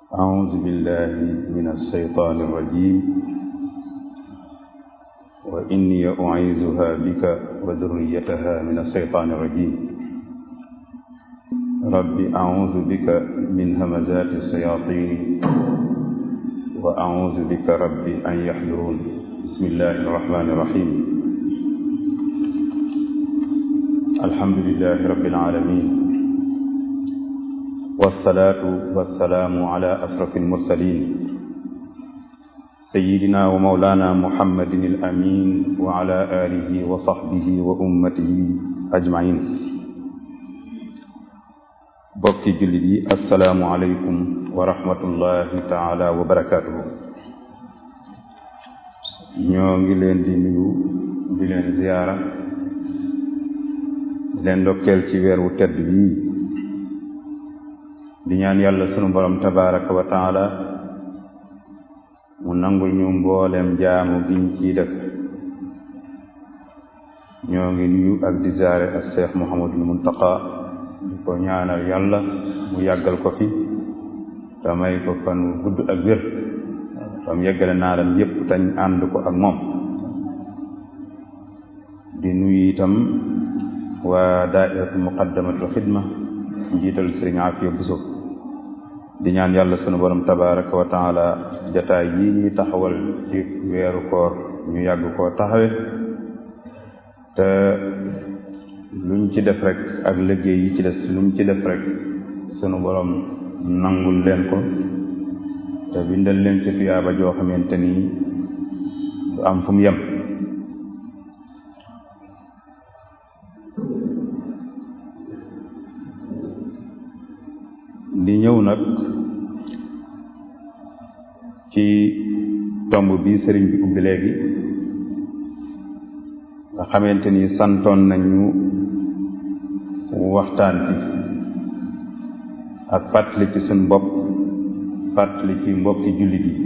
أعوذ بالله من الشيطان الرجيم وإني أعيذها بك وذريتها من الشيطان الرجيم رب أعوذ بك من همزات الشياطين وأعوذ بك رب أن يحضرون بسم الله الرحمن الرحيم الحمد لله رب العالمين والصلاة والسلام على أشرف المرسلين سيدنا ومولانا محمد الأمين وعلى آله وصحبه وأمته أجمعين bokki jullit yi asalaamu aleykum wa rahmatullahi taala wa barakaatuhu ñoo ngi leen di nuyu di leen ziyaara di leen ndokkeel ci weer wu tedd bii di ñaan yàlla sunu borom tabaraka wa taala mu nangul ñu mboolem jaamu giñ ciy def ñoo ngi nuyu ak di ziyaare ak Cheikh Mouhamadul Muntaqa di ko ñaanal yàlla mu yàggal ko fi te may ko fan wu gudd ak wér tam yeggale naalam yépp tañ ànd ko ak moom di nuyu itam waa daairatu muqaddamatul xidma njiital sëriñ Afiya Buso di ñaan yàlla sunu borom tabaraka wa taala jataay yi ñuy taxawal ci weeru koor ñu yàgg koo taxawe te luñ ci def rek ak liggéey yi ci des luñ ci def rek sunu borom nangul leen ko te bindal leen ci tuyaaba joo xamante ni du am fu mu yem di ñëw nag ci tomb bi sëriñ bi ubbi léegi nga xamante ni santoon nañu waxtaan ci ak fàttali ci suñ bopp fàttali ci mbokki jullit yi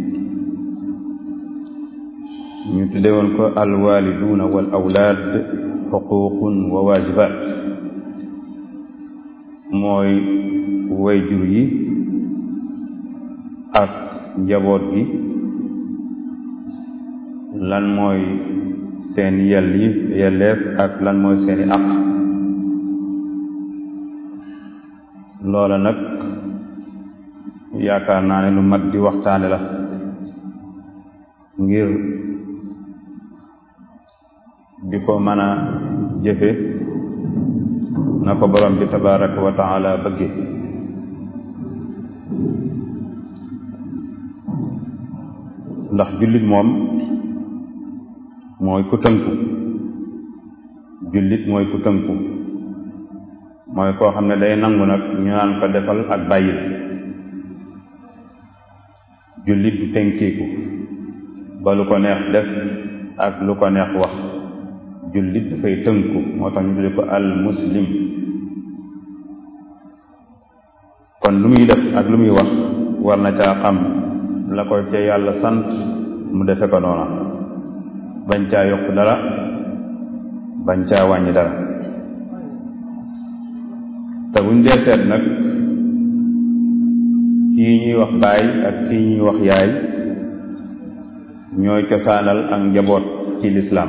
ñu tudde woon ko alwaliduuna wal awlaad xuququn wa waajibaat mooy way jur yi ak njaboot gi lan mooy seen yell yi yelleef ak lan mooy seeni àq loola nag yaakaar naa ne lu mat di waxtaane la ngir di ko mën a jëfe na ko borom bi tabaraka wa taala bëgge ndax jullit moom mooy ku tënku jullit mooy ku tënku mooy koo xam ne day nangu nag ñu naan ko defal ak bàyyil jullit du tënkiiku ba lu ko neex def ak lu ko neex wax jullit dafay tënku moo tax ñu tudde ko al muslim kon lu muy def ak lu muy wax war na caa xam la ko ca yàlla sant mu defe ko noona bañ caa yokk dara bañ caa wàññi dara te buñ dee seet nag kii ñuy wax baay ak kii ñuy wax yaay ñooy cosaanal ak njaboot ci lislaam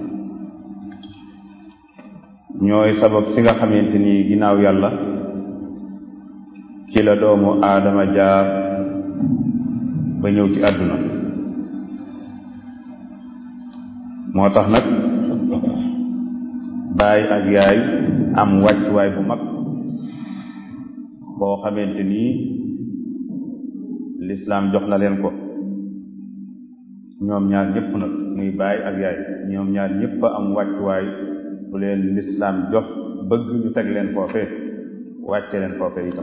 ñooy sabab si nga xamante ni ginnaaw yàlla ci la doomu aadama jaar ba ñëw ci àdduna moo tax nag baay ak yaay am wàccuwaay bu mag boo xamante ni lislaam jox na leen ko ñoom ñaar ñëpp nag muy baay ak yaay ñoom ñaar ñëpp am wàccuwaay bu leen lislaam jox bëgg ñu teg leen foofe wàcce leen foofe itam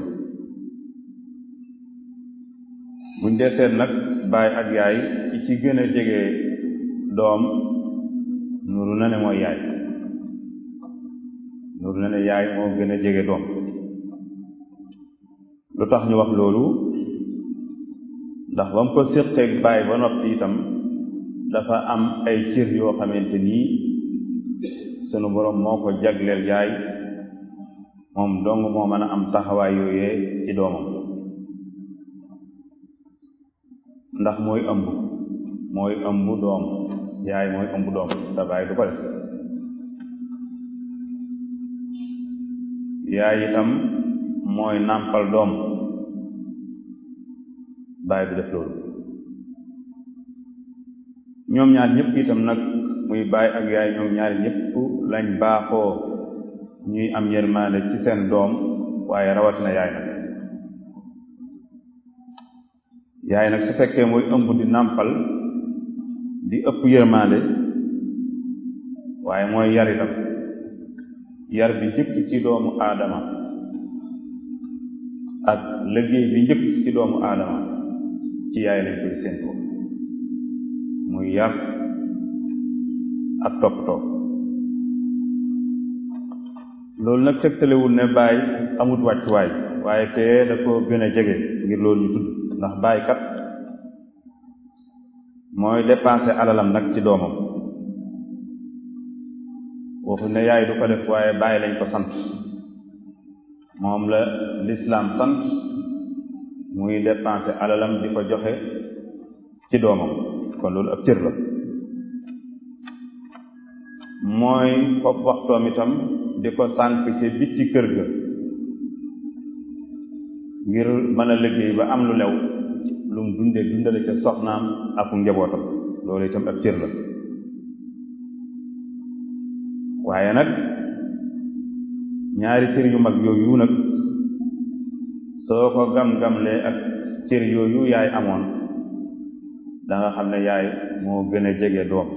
buñ dee seet nag baay ak yaay ci ci gën a jege doom nuru na ne mooy yaay nuru na ne yaay moo gën a jege doom lu tax ñu wax loolu ndax ba mu ko séqeeg baay ba noppi itam dafa am ay cër yoo xamante nii sunu boroom moo ko jagleel yaay moom dong moo mën a am taxawaay yooyee ci doomam ndax mooy ëmb mooy ëmb doom yaay mooy ëmb doom te baay du ko def yaay itam mooy nàmpal doom baay du def loolu ñoom ñaar ñëpp itam nag muy baay ak yaay ñoom ñaar ñëpp lañ baaxoo ñuy am yërmaande ci seen doom waaye rawatina yaay nag yaay nag su fekkee mooy ëmb di nàmpal di ëpp yërmaande waaye mooy yar itam yar bi njëkk ci doomu aadama ak liggéey bi njëkk ci doomu aadama ci yaay lañ koy séentoo muy yar ak toppatoo loolu nag tegtalewul ne baay amut wàccuwaay waaye kee da ko gën a jege ngir loolu ñu tudd ndax baay kat mooy dépenser alalam nag ci doomam waxu ne yaay du ko def waaye baay lañ ko sant moom la lislaam sant muy dépenser alalam di ko joxe ci doomam kon loolu ab cër la mooy fopp waxtoom itam di ko sànk ci bitti kër ga ngir mën a liggéey ba am lu lew lu mu dunde dundale ca soxnaam ak njabootam loolu itam ab cër la waaye nag ñaari cër yu mag yooyu nag soo ko gam-gamlee ak cër yooyu yaay amoon da nga xam ne yaay moo gën a jege doom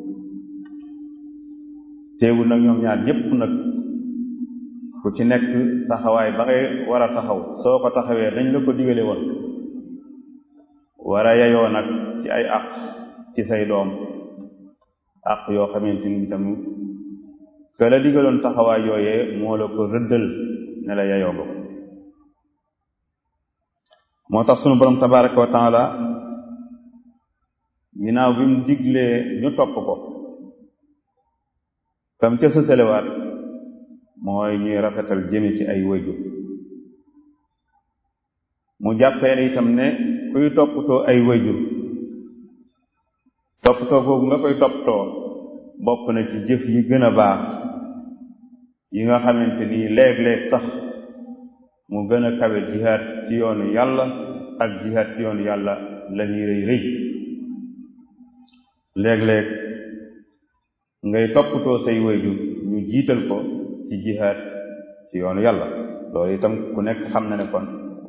teewul nag ñoom ñaar ñépp nag ku ci nekk taxawaay ba ngay war a taxaw soo ko taxawee dañ la ko digale woon war a yeyoo nag ci ay àq ci say doom àq yoo xamante ni itam que la digaloon taxawaay yooyee moo la ko rëddal ne la yeyoo nga ko moo tax sunu borom tabaraka wa taala ginnaaw bi mu diglee ñu topp ko tam ca sësalewaat mooy ñuy rafetal jëme ci ay wayjur mu jàppee ne itam ne kuy toppatoo ay wayjur toppatoo googu nga koy toppatoo bokk na ci jëf yi gën a baax yi nga xamante ni léeg-léeg sax mu gën a kawe jihaad ci yoonu yàlla ak jihaad ci yoonu yàlla la ñuy rëy rëy léeg-léeg ngay toppatoo say wayjur ñu jiital ko ci jihaad ci yoonu yàlla loolu itam ku nekk xam na ne kon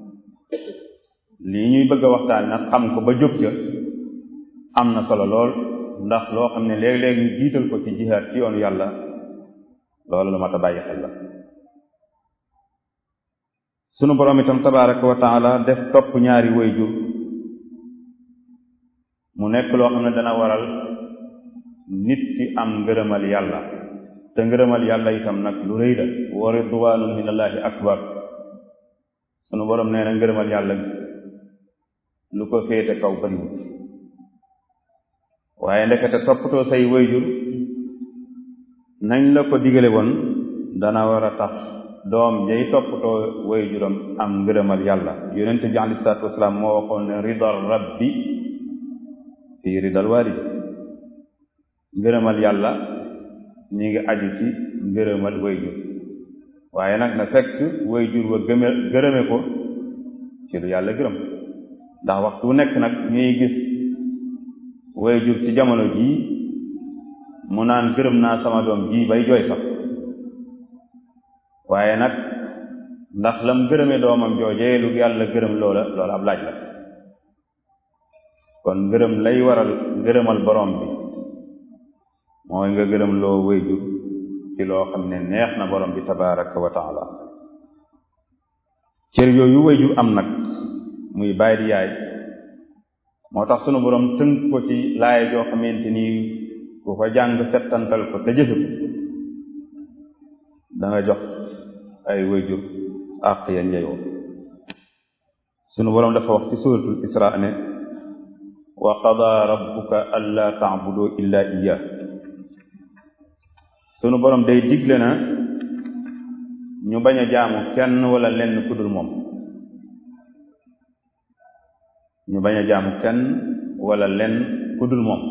lii ñuy bëgg a waxtaan nag xam ko ba jóg ca am na solo lool ndax loo xam ne léeg-léeg ñu jiital ko ci jihaad ci yoonu yàlla loolu lu mat a bàyyi xel la sunu boroom itam tabaraka wa taala def topp ñaari wayjur mu nekk loo xam ne dana waral nit ki am ngërëmal yàlla te ngërëmal yàlla itam nag lu rëy la wa ridwaanun minallahi akbar sunu boroom nee na ngërëmal yàlla lu ko féete kaw bariwul waaye ndekete toppatoo say wayjur nañ la ko digale woon dana war a tax doom jay toppatoo wayjuram am ngërëmal yàlla yonente bi alei salaatu wasalaam moo waxoon ne ridal rabbi fii ridal walid ngërëmal yàlla ñi ngi aju ci ngërëmal wayjur waaye nag na fekk wayjur wa gëme gërëme ko ci lu yàlla gërëm ndax waxtu wu nekk nag ñuy gis wayjur ci jamono jii mu naan gërëm naa sama doom ji bay jooy sax waaye nag ndax lam gërëme doomam joojee lu yàlla gërëm loola loola ab laaj la kon ngërëm lay waral ngërëmal borom bi mooy nga gërëm loo wayjur ci loo xam ne neex na borom bi tabaraka wa taala cër yooyu wayjur am nag muy baay di yaay moo tax sunu borom tënk ko ci laay joo xamante ni ku ko jàng settantal ko te jëfe ko da nga jox ay wayjur àq ya njeyoo sunu borom dafa wax ci suratul isra ne wa qada rabbuka alla ta'budu illa iyyah sunu borom day digle na ñu bañ a jaamu kenn wala lenn ku dul moom ñu bañ a jaamu kenn wala lenn ku dul moom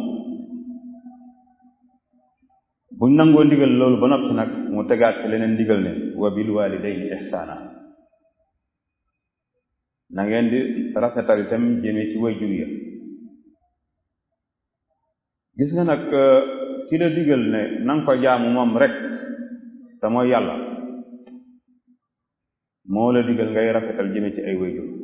buñ nangoo ndigal loolu ba noppi nag mu tegaat ci leneen ndigal ne wa bil walidayni ihsaana na ngeen di rafetal itam jëme ci way jur ya gis nga nag ki la digal ne na nga ko jaamu moom rek te mooy yàlla moo la digal ngay rafetal jëme ci ay way jur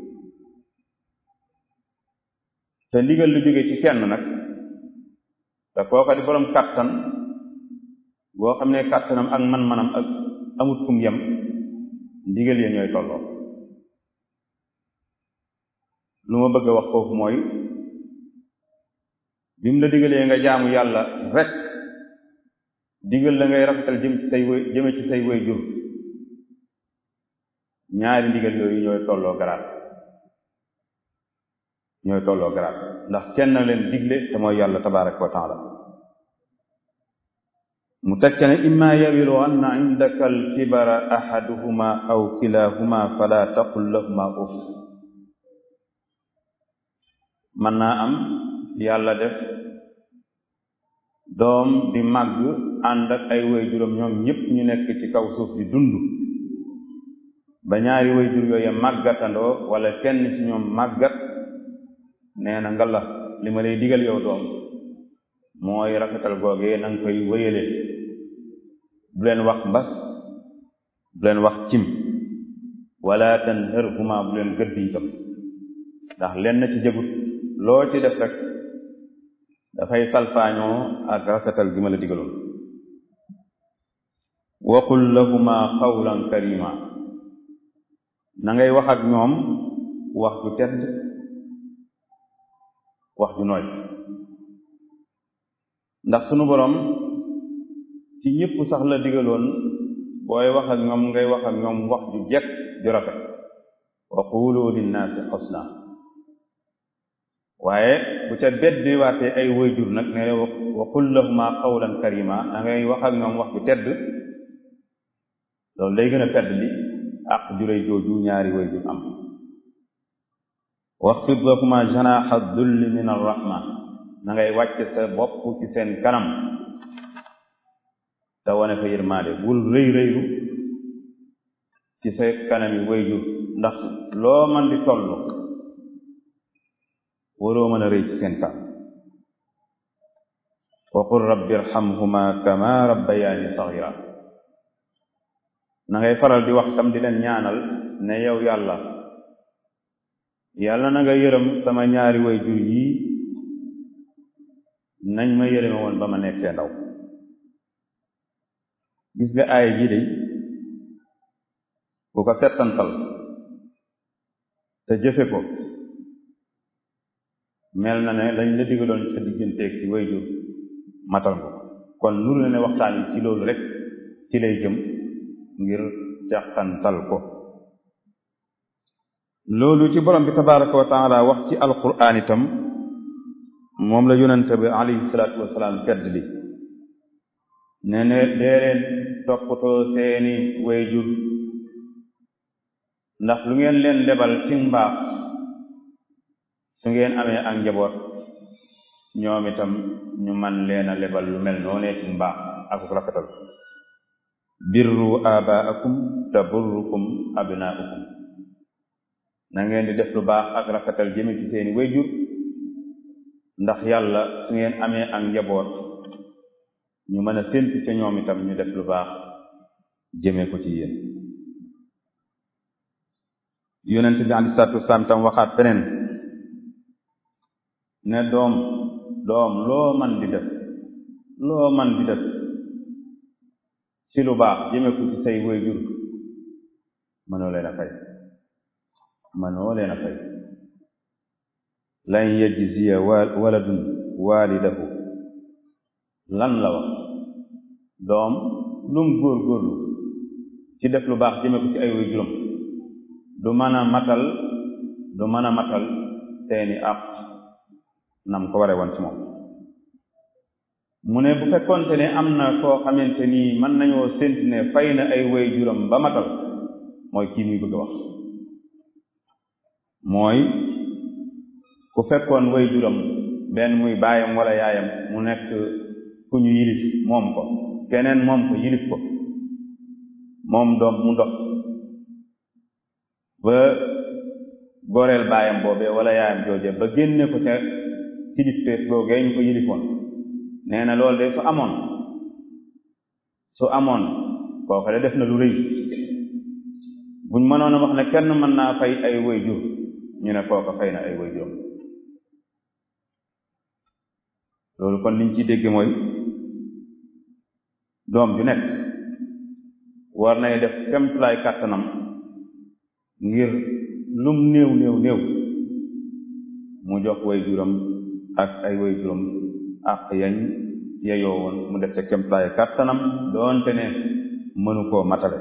te ndigal lu jóge ci kenn nag te kooka di boroom kàttan boo xam ne kàttanam ak man-manam ak amut fu mu yem ndigal ya ñooy tolloo lu ma bëgg a wax foofu mooy bi mu la digalee nga jaamu yàlla rek digal la ngay rafetal jëm ci say wéy jëme ci say wéy jur ñaari ndigal yooyu ñooy tolloo garaat ñooy tolloo garaat ndax kenn na leen digle te mooy yàlla tabaraka wa taala mu tekk ne imma yawilu anna indaka alkibara ahaduhuma aw kilahuma fala taqul lahuma uf mën naa am yàlla def doom di màgg ànd ak ay waajuram ñoom ñépp ñu nekk ci kaw suuf di dund ba ñaari waajur yooyu màggatandoo wala kenn ci ñoom màggat nee na nga la li ma lay digal yow doom mooy rafetal googee na nga koy wéyale bu leen wax mbas bu leen wax cim wala tanharhuma bu leen gëdd itam ndax lenn ci jëgut loo ci def rek dafay salfaañoo ak rafetal gi ma la digaloon waqul lahuma qawlan karima na ngay wax ak ñoom wax ju tedd wax ju nooy ndax sunu boroom ci ñëpp sax la digaloon booy wax ak ñoom ngay wax ak ñoom wax ju jekk ju rafet wa qulu linnaasi xusna waaye bu ca beddi waatee ay wayjur nag ne wa qul lahuma qawlan karima da ngay wax ak ñoom wax ju tedd loolu day gën a tedd li ak juray jooju ñaari wayjur am waxfid lahuma janaxa dulli min arrahma na ngay wàcc sa bopp ci seen kanam te wane fa yërmaande bul rëy rëylu ci sa kanami wayjur ndax loo man di toll waroo mën a rëy ci seen kanam wa qul rabbi irhamhuma kama rabbayaani sagira na ngay faral di wax tam di leen ñaanal ne yow yàlla yàlla na nga yërëm sama ñaari way jur yii nañ ma yërëme woon ba ma nekkee ndaw gis nga aaya ji de ku ko settantal te jëfe ko mel na ne lañ la digaloon sa digganteeg ci way jur matal ko kon nuru na ne waxtaan yi ci loolu rek ci lay jëm ngir jàqantal ko loolu ci borom bi tabaraka wa taala wax ci alquran itam moom la yonente bi alayhi salaatu wasalaam tedd li ne ne dee leen toppatoo seeni wayjur ndax lu ngeen leen lebal ci mbaax su ngeen amee ak njaboot ñoom itam ñu man leen a lebal lu mel noonee ci mbaax ak rafetal birru abaakum taburrukum abnaukum na ngeen di def lu baax ak rafetal jëme ci seeni wayjur ndax yàlla su ngeen amee ak njaboot ñu mën a séntu ca ñoom itam ñu def lu baax jëme ko ci yéen yonent bi alei salatu wasalaam tam waxaat feneen ne doom doom loo man di def loo man di def ci lu baax jëme ko ci say wayjur mënoo leen a fay mënoo leen a fay lan yajziya waladun waalidahu lan la wax doom lum góor góorlu ci def lu baax jëme ko ci ay waajuram du mën a matal du mën a matal seeni àq nam ko ware woon ci moom mu ne bu fekkonte ne am na koo xamante nii mën nañoo séntu ne fay na ay waajuram ba matal mooy kii muy bëgg a wax mooy ku fekkoon waajuram benn muy baayam wala yaayam mu nekk ku ñu yilif moom ko keneen moom ko yilif ko moom doom mu dox ba goreel baayam boobee wala yaayam jooje ba génne ko ca kilifteef googee ñu ko yilifoon nee na loolu de su amoon su amoon kooku de def na lu rëy buñ mënoon a wax ne kenn mën naa fay ay way jur ñu ne kooku fay na ay way jur loolu kon liñ ci dégg mooy doom ju nekk war nay def kemtulaay kàttanam ngir lum néew néew néew mu jox way juram ak ay way juram ak yañ yeyoo woon mu def ca kemtulaay kàttanam doonte ne mënu koo matale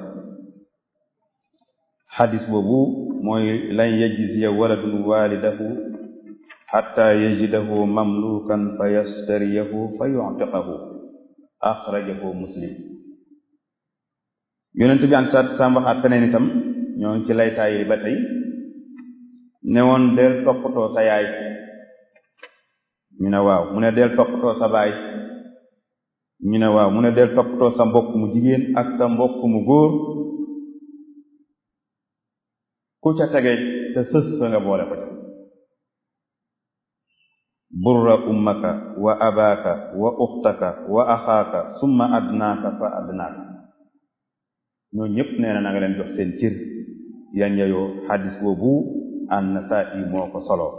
xadis boobu mooy lan yajziya waladun walidahu xatta yajidahu mamlukan fa yastariyahu fa yuctiqahu axrajahu muslim yonent bi an saat saam waxaat feneen itam ñoo ngi ci laytaay ba tey ne woon del toppatoo sa yaay ñu ne waaw mu ne del toppatoo sa baay ñu ne waaw mu ne del toppatoo sa mbokk mu jigéen ak sa mbokk mu góor ku ca tege te sës sa nga boole ko ca burra ummaka wa abaaka wa uxtaka wa axaaka summa adnaaka fa adnaaka ñoo ñépp nee na na nga leen jox seen cër yan yayoo xadis boobu an-Nasaa'i moo ko solo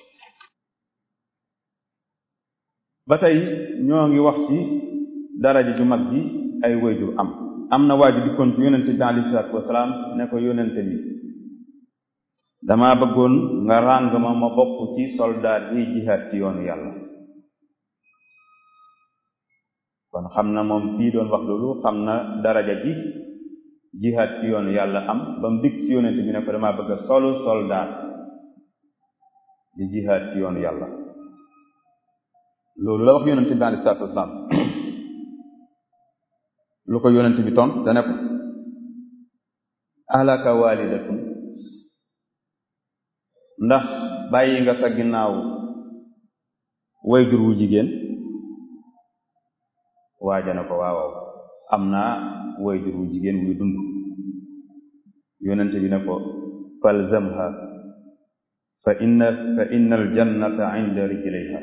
ba tey ñoo ngi wax ci daraja ju mag ji ay wayjur am am na waaju dikkoon ci yonente bi alayhi salaatu wasalaam ne ko yonente bi dama bëggoon nga ràng ma ma bokk ci soldaat yi jihaad ci yoonu yàlla kon xam na moom kii doon wax loolu xam na daraja ji jihaad ci yoonu yàlla am ba mu dikk ci yonente bi ne ko dama bëgg a solu soldaat di jihaad ci yoonu yàlla loolu la wax yonente bi alayhi salaatu wasalaam lu ko yonente bi tont dane ko alaka walidatun ndax bàyyi nga sa ginnaaw wayjur wu jigéen waaja na ko waawaw am naa wayjur wu jigéen wuy dund yonente bi ne ko falzamha fa inna fa inna aljannata inda rijlayha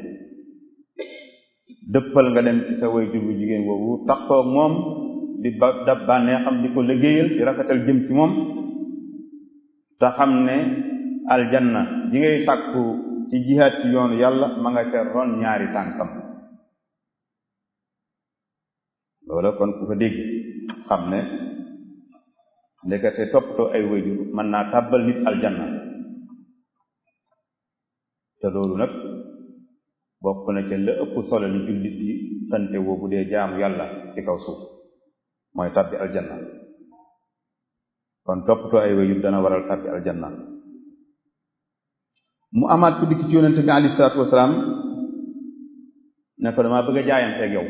dëppal nga dem ci sa wayjur wu jigéen woowu taxoog moom di ba dab bànnee xam di ko liggéeyal di rafetal jëm ci moom te xam ne aljanna ji ngay sàkku ci jihaad ci yoonu yàlla ma nga ca ron ñaari tànkam loola kon ku ko dégg xam ne ndekete toppatoo ay wayjur mën naa tàbbal nit aljanna te loolu nag bokk na ca la ëpp solo li jullit yi sante woo bu dee jaamu yàlla ci kaw suuf mooy tàbbi aljanna kon toppatoo ay wayjur dana waral tàbbi aljanna mu amaat ku dikk ci yonente bi alayhi salaatu wasalaam ne ko damaa bëgg a jaayanteeg yow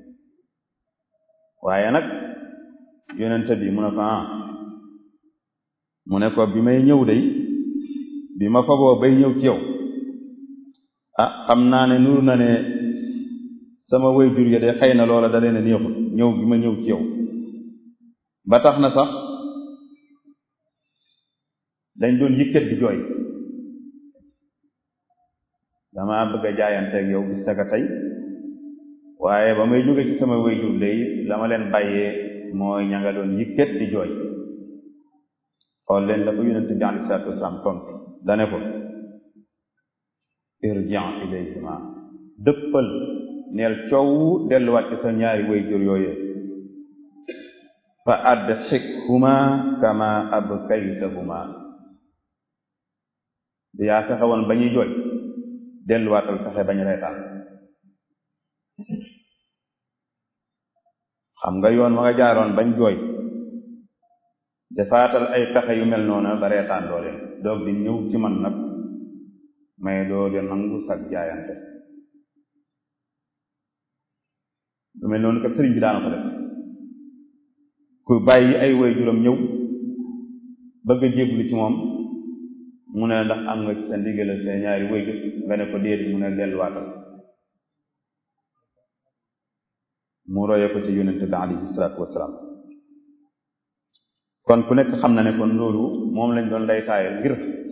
waaye nag yonente bi mu ne ko ah mu ne ko bi may ñëw day bi ma faboo bay ñëw ci yow ah xam naa ne nuru na ne sama way jur ya de xëy na loola da leen a neexut ñëw bi ma ñëw ci yow ba tax na sax dañ doon yëkkat di jooy dama bëgg a jaayanteeg yow bis naka tey waaye ba may jóge ci sama wayjur lay la ma leen bàyyee mooy ña nga doon yëkkat di jooy xool leen la ko yonente bi alei salatu wasalaam tontu dane ko irjian ilayhima dëppal neel coow delluwaat ci sa ñaari wayjur yooyee fa adxikhuma kama abkaytahuma di yaa fexe woon ba ñuy jooy delluwaatal fexe bañ reetaan xam nga yoon ma nga jaaroon bañ jooy defaatal ay pexe yu mel noona ba reetaan doo leen doog di ñëw ci man nag may doo de nangu sag jaayante lu mel noonu kat sëriñ bi daana ko def ku bàyyi ay woy juróom ñëw bëgg a jéblu ci moom mu ne ndax am nga ci sa ndigal sa ñaari wayjur nga ne ko déet mu ne delluwaatal mu roye ko ci yonente bi alayhi salaatu wasalaam kon ku nekk xam na ne kon loolu moom lañ doon lay taayal ngir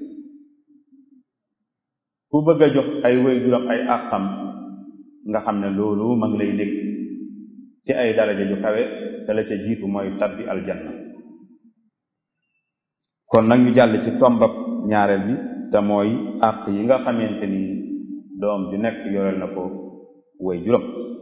ku bëgg a jox ay way juram ay àqam nga xam ne loolu ma ngi lay nekk ci ay daraja ju kawe te la ca jiitu mooy tabbi aljanna kon nag ñu jàll ci tombab ñaareel bi te mooy àq yi nga xamante ni doom ju nekk yoreel na ko way juram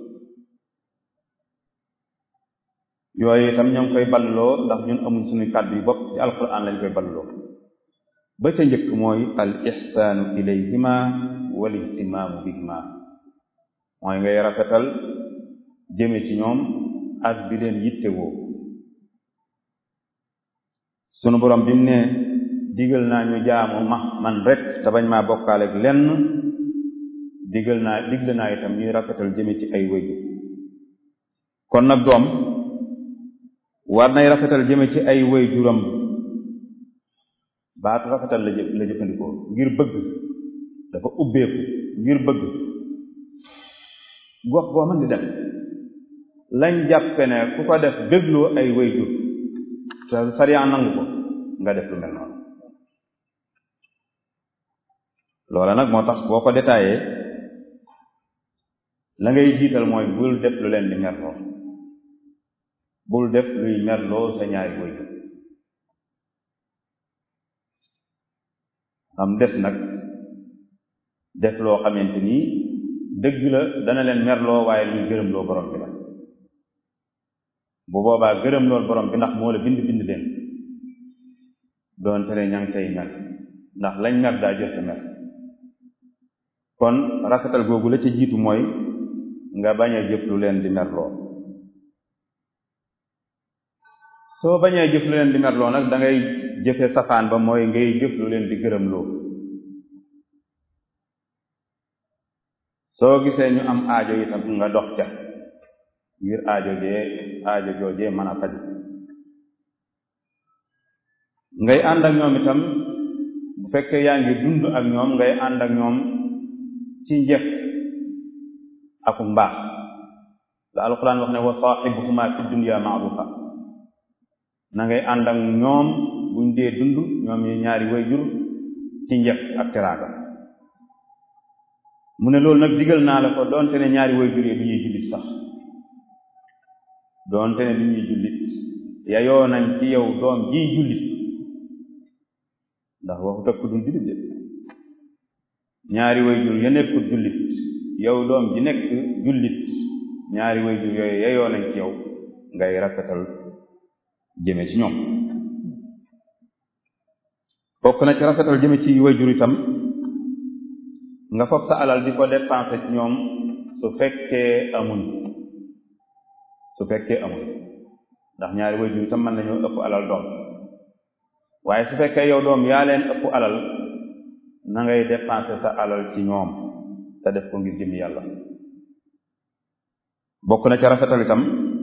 yooyu itam ñoo ngi koy balloo ndax ñun amuñ suñu kàddu yu bopp ci alquran lañ koy balloo ba ca njëkk mooy al ihsaanu ilayhima wal ihtimaamu bihima mooy ngay rafetal jëme ci ñoom ak di leen yittewoo sunu borom bi mu ne digal naa ñu jaamu ma man rek te bañ maa bokkaale ak lenn digal naa digle naa itam ñuy rafetal jëme ci ay wëju kon nag doom war nay rafetal jëme ci ay wëy juram baatu rafetal la jë la jëfandikoo ngir bëgg dafa ubbeeku ngir bëgg gox boo mën di dem lañ jàppe ne ku ko def bégloo ay wëy jur te sariya nangu ko nga def lu mel noonu loola nag moo tax boo ko détaillé la ngay jiital mooy bul def lu leen di merloo bul def luy merloo sa ñaari wëy jur am des nag def loo xamante ni dëgg la dana leen merloo waaye luy gërëm loo borom bi la bu boobaa gërëm lool borom bi ndax moo la bind bind leen doonte ne ña ngi tey mer ndax lañ mer daa jël mer kon rafetal googu la ci jiitu mooy nga bañ a jëf lu leen di merloo soo bañee jëf lu leen di merloo nag da ngay jëfe safaan ba mooy ngay jëf lu leen di gërëm loo soo gisee ñu am aajo itam nga dox ca ngir aajo jee aajo joojee mën a faj ngay ànd ak ñoom itam bu fekkee yaa ngi dund ak ñoom ngay ànd ak ñoom ci njëkk ak mbaax la alquran wax ne wa saaxibuhuma fi dunya maarufa na ngay ànd ak ñoom buñ dee dund ñoom yi ñaari way jur ci njëkk ak teraanga mu ne loolu nag digal naa la ko doonte ne ñaari way jur yi du ñuy jullit sax doonte ne du ñuy jullit yayoo nañ ci yow doom jiy jullit ndax waxu tëkk dul jullit de ñaari way jur ya nekkul jullit yow doom ji nekk jullit ñaari way jur yooyu yayoo nañ ci yow ngay rafetal jëme ci ñoom bokk na ci rafetal jëme ci way jur itam nga foog sa alal di ko dépenser ci ñoom su fekkee amuñ su fekkee amuñ ndax ñaari way jur itam mën nañoo ëpp alal doom waaye su fekkee yow doom yaa leen ëpp alal na ngay dépenser sa alal ci ñoom te def ko ngir jëmi yàlla bokk na ci rafetal itam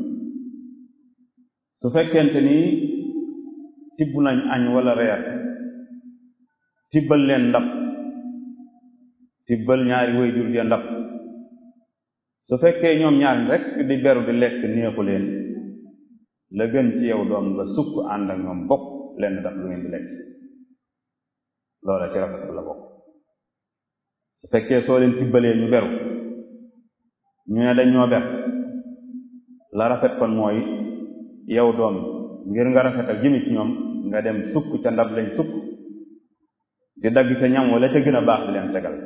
su fekkente ni tibb nañ añ wala reer tibbal leen ndab tibbal ñaari way jur ya ndab su fekkee ñoom ñaar rek di beru di lekk neexu leen la gën ci yow doom nga sukk ànd ak ñoom bokk leen ndab lu ngeen di lekk loola ci rafetal la bokk su fekkee soo leen tibbalee ñu beru ñu ne dañ ñoo ber la rafet kon mooy yow doom ngir nga rafetal jëmi ci ñoom nga dem sukk ca ndab lañ sukk di dagg ca ñam wala ca gën a baax di leen tegal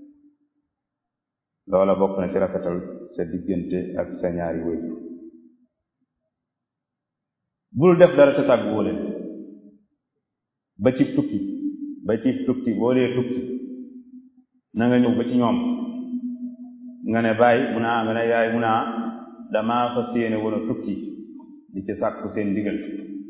loola bokk na ci rafetal sa diggante ak sa ñaari wéy bul def dara sa tàgg woo leen ba ci tukki ba ci tukki boo dee tukki na nga ñëw ba ci ñoom nga ne bàyyi mu naa nga ne yaay mu naa damaa fas yéene woon a tukki di ci sàkku seen ndigal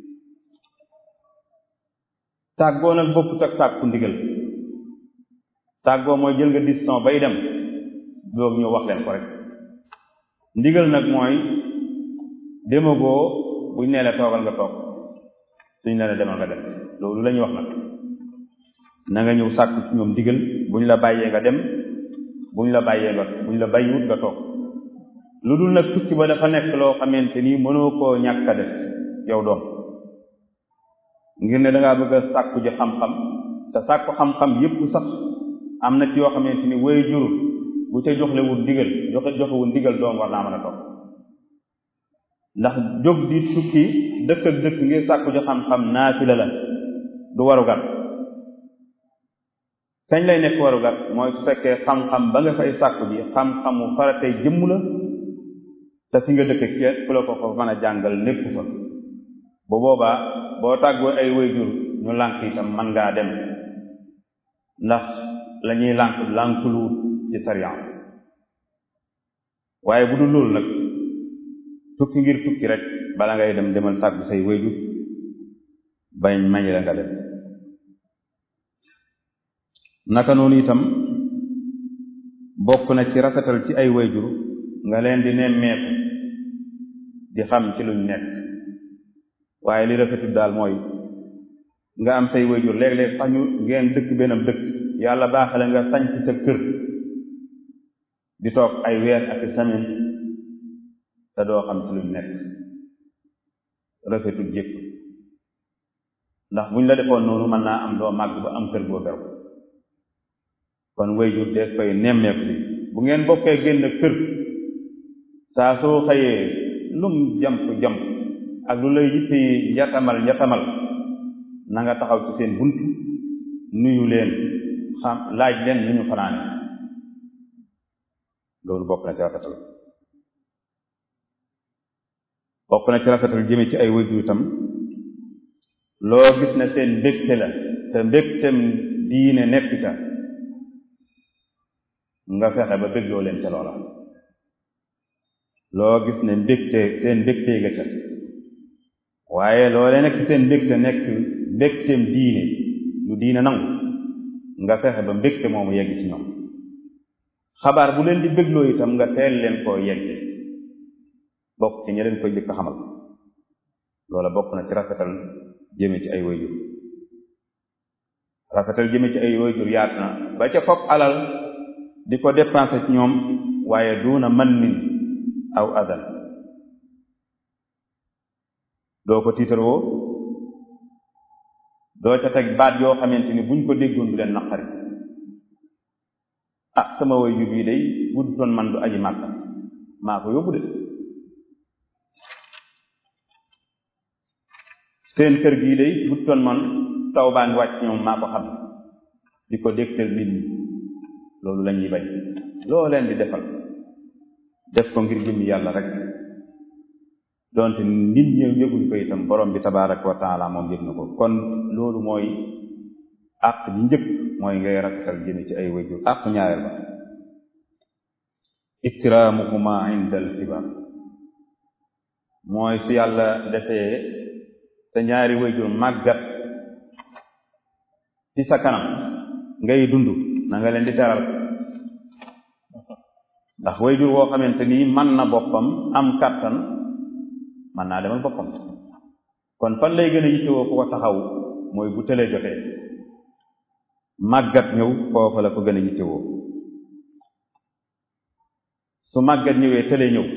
tàggoo nag bokkut ak sàkku ndigal tàggoo mooy jël nga décision bay dem doog ñëw wax leen ko rek ndigal nag mooy demagoo buñ nee la toogal nga toog suñ ne la demal nga dem loolu la ñuy wax nag na nga ñëw sàkku ci ñoom ndigal buñ la bàyyee nga dem buñ la bàyyee nga buñ la bàyyiwut nga toog lu dul nag tukki ba dafa nekk loo xamante ni mënoo koo ñàkk a def yow doom ngir ne dangaa bëgg a sàkku ji xam-xam te sàkku xam-xam yépp sax am na ci yoo xamante ni way jur bu ca joxlewul ndigal joxe joxewul ndigal doom war naa mën a toog ndax jóg di tukki dëkk ak dëkk ngir sàkku ji xam-xam naafila la du warugar kañ lay nekk warugar mooy su fekkee xam-xam ba nga fay sàkku ji xam-xamu faratey jëmm la te fi nga dëkk kenn ku la ko fa mën a jàngal nekk fa bu boobaa boo tàggoo ay wayjur ñu lànk itam mën ngaa dem ndax la ñuy lànk lànkuluwut ci sariya waaye bu dul loolu nag tukki ngir tukki rek bala ngay dem demal tàggu say wayjur bañ mañ la nga dem naka noonu itam bokk na ci rafetal ci ay wayjur nga leen di nemmeeku di xam ci luñ nekk waaye li rafetul daal mooy nga am say wayjur léeg-léeg sax ñu ngeen dëkk benn dëkk yàlla baaxale nga sañ ci sa kër di toog ay weer ak semaine te doo xam ci luñ nekk rafetul jëpp ndax buñ la defoon noonu mën naa am doo màgg ba am kër boo beru kon wayjur dees koy nemmeeku si bu ngeen bokkee génn kër saa soo xëyee lum jamp jamp ak lu lay yitte yi njatamal njatamal na nga taxaw ci seen bunt nuyu leen xam laaj leen nu ñu fanaane loolu bokk na ci rafetal bokk na ci rafetal jëme ci ay wayjur itam loo gis ne seen mbégte la te mbégtem diine nekk ca nga fexe ba bégloo leen ca loola loo gis ne mbégte seen mbégte nga ca waaye loolee nekk seen mbégte nekk mbégteem diine lu diine nangu nga fexe ba mbégte moomu yegg ci ñoom xabaar bu leen di bégloo itam nga teel leen koo yegge bokk ci ña leen koy jëkk xamal loola bokk na ci rafetal jëme ci ay wayjur rafetal jëme ci ay wayjur yaat na ba ca fopp alal di ko dépenser ci ñoom waaye duuna man nin aw adan doo ko tiitaroo doo ca teg baat yoo xamante ni buñ ko déggoon du leen naqari ah sama way yu bii day budd toon man du aji màkka maa ko yóbbu de seen kër gii day budd toon man taw baa ngi wàcc ñoom maa ko xam di ko dégtal nit ñi loolu la ñuy bañ loo leen di defal def ko ngir jëmmi yàlla rek donte nit ñëw yëguñ ko itam borom bi tabaraka wa taala moom yëg na ko kon loolu mooy àq ji njëkk mooy ngay rafetal jëme ci ay wajur àq ñaareel ba ikraamuhuma inda al kibar mooy su yàlla defee sa ñaari wajur màggat ci sa kanam ngay dund na nga leen di teral ndax wayjur woo xamante ni man na boppam am kàttan man naa demal boppam kon fan lay gën a yittewoo ku ko taxaw mooy bu tëlee jotee màggat ñëw foofa la ko gën a yittewoo su màggat ñëwee tëlee ñëw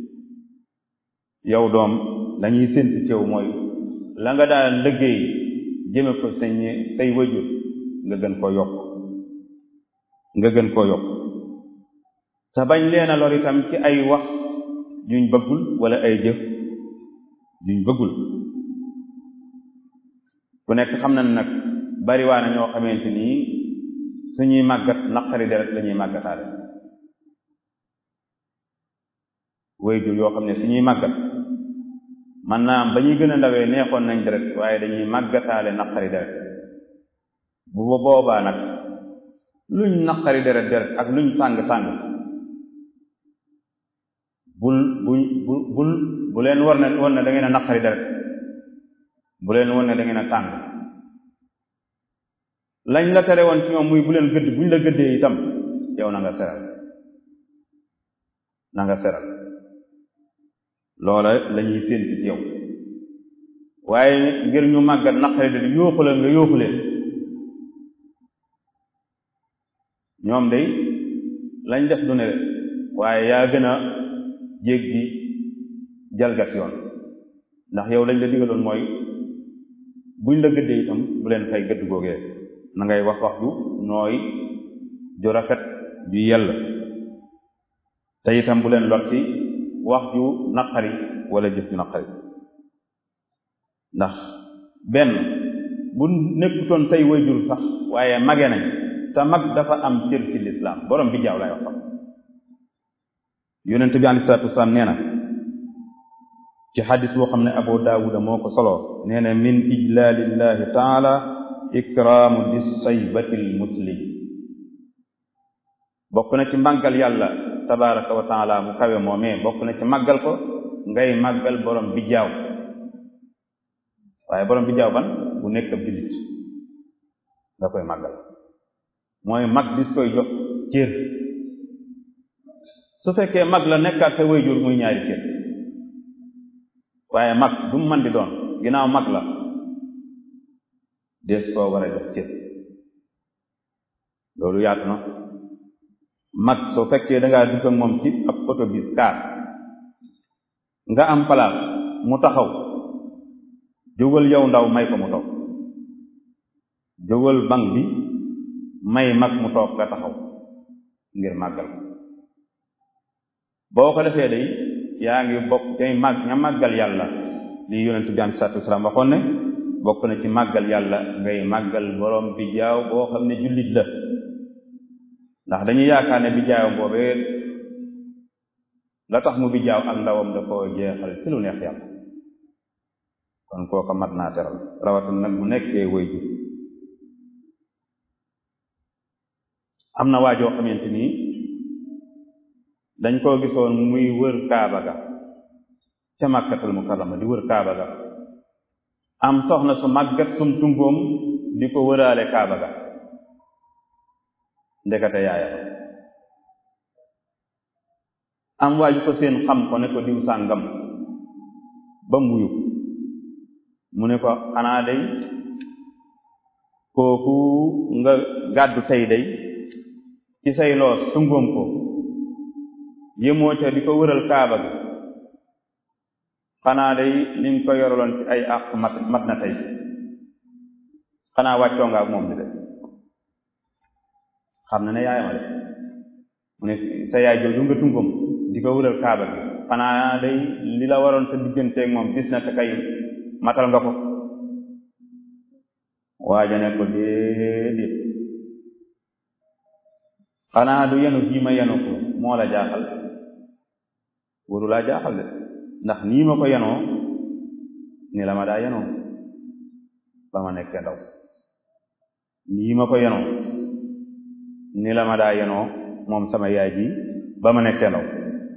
yow doom lañuy sénti cew mooy la nga daan liggéey jëme ko sañ say wayjur nga gën koo yokk nga gën koo yokk te bañ leen a lor itam ci ay wax juñ bëggul wala ay jëf juñ bëggul ku nekk xam na nag bariwaa na ñoo xamante nii suñuy màggat naqari deret la ñuy màggataale wayjur yoo xam ne suñuy màggat man naa am ba ñuy gën a ndawee neexoon nañ deret waaye dañuy màggataale naqari deret bu boobaa nag luñ naqari deret deret ak luñ tàng tàng bul buñ bu bul bu leen war ne war ne da ngeen a naqari deret bu leen war ne da ngeen a tàng lañ la tere woon ci ñoom muy bu leen gëdd buñ la gëddee itam yow na nga seral na nga seral loola la ñuy sénti ci yow waaye ngir ñu màggat naqari deret yóoxu la nga yóoxu leen ñoom day lañ def du ne waaye yaa gën a jéggi jalgat yoon ndax yow lañ la digaloon mooy buñ la gëddee itam bu leen fay gëdd googee na ngay wax wax ju nooy ju rafet ju yell te itam bu leen lot ci wax ju naqari wala jëf ju naqari ndax benn bu nekkutoon tey wayjur sax waaye mage nañ te mag dafa am cër ci lislaam borom bi jaaw lay wax yonent bi alei salatu wasalaam nee na ci xadis boo xam ne abu daawuda moo ko soloo nee na min ijlaalillahi taala ikraamu di saybatil muslim bokk na ci màggal yàlla tabaraka wa taala mu kawe moomee bokk na ci màggal ko ngay màggal borom bi jaaw waaye borom bi jaaw ban bu nekk ab jullit nga koy màggal mooy mag dis koy jox cër su fekkee mag la nekkaat sa wayjur muy ñaari cër waaye mag du mu man di doon ginnaaw mag la des koo war a jox cër loolu yaatu na mag soo fekkee dangaa dugg ak moom ci ab oto bis kaar nga am place mu taxaw jógal yow ndaw may ko mu toog jógal bank bi may mag mu toog nga taxaw ngir màggal boo ko defee day yaa ngi bokk day màgg ña màggal yàlla li yonent bi am salaatu wasalaam waxoon ne bokk na ci màggal yàlla ngay màggal borom bi jaaw boo xam ne jullit la ndax dañuy yaakaar ne bi jaawam boobee la tax mu bi jaaw ak ndawam da koo jeexal ci lu neex yàlla kon kooka mat naa teral rawatina nag mu nekkee way ju am na waajoo xamante nii dañ koo gisoon muy wër kaaba ga ca màkkatal mukarrama di wër kaaba ga am soxna su màggat sum tungoom di ko wëraale kaaba ga ndekete yaayam am waaju ko seen xam ko ne ko diw sàngam ba mu wuyu mu ne ko xanaa day kooku nga gàddu tey day ci say loos tungoom ko yëmoo ca di ko wëral kaaba bi xanaa day li nga ko yoraloon ci ay àq mat mat na tey xanaa wàccoo nga ak moom di de xam na ne yaayama de mu ne sa yaay jooju nga tungom di ko wëral kaaba bi xanaa day li la waroon sa digganteeg moom gis na te kay matal nga ko waaja ne ko déedéet xanaa du yenu bii ma yenu ko moo la jaaxal waru laa jaaxal de ndax nii ma ko yenoo ni la ma daa yenoo ba ma nekkee ndaw nii ma ko yenoo ni la ma daa yenoo moom sama yaay ji ba ma nekkee ndaw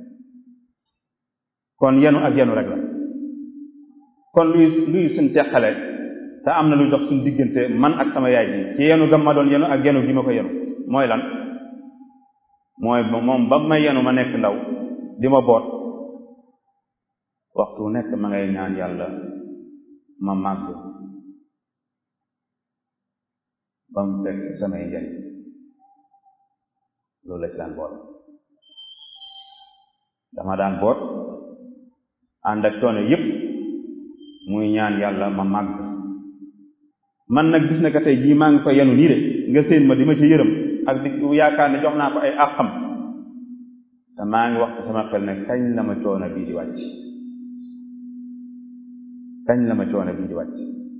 kon yenu ak yenu rek la kon luy luy suñ teqale te am na luy dox suñ diggante man ak sama yaay ji ci yenu gam ma doon yenu ak yenu gi ma ko yenu mooy lan mooy moom ba may yenu ma nekk ndaw di ma boot waxtu nekk ma ngay ñaan yàlla ma màgg ba mu fekk samay njëriñ loolu la ci daan boot dama daan boot ànd ak coono yépp muy ñaan yàlla ma màgg man nag gis na ka tey jii maa ngi ko yenu nii de nga séen ma di ma ci yërëm ak di yaakaar ne jox naa ko ay àqam te maa ngi wax ko sama xel ne kañ la ma coono bii di wàcc kañ la ma coono bii di wàcc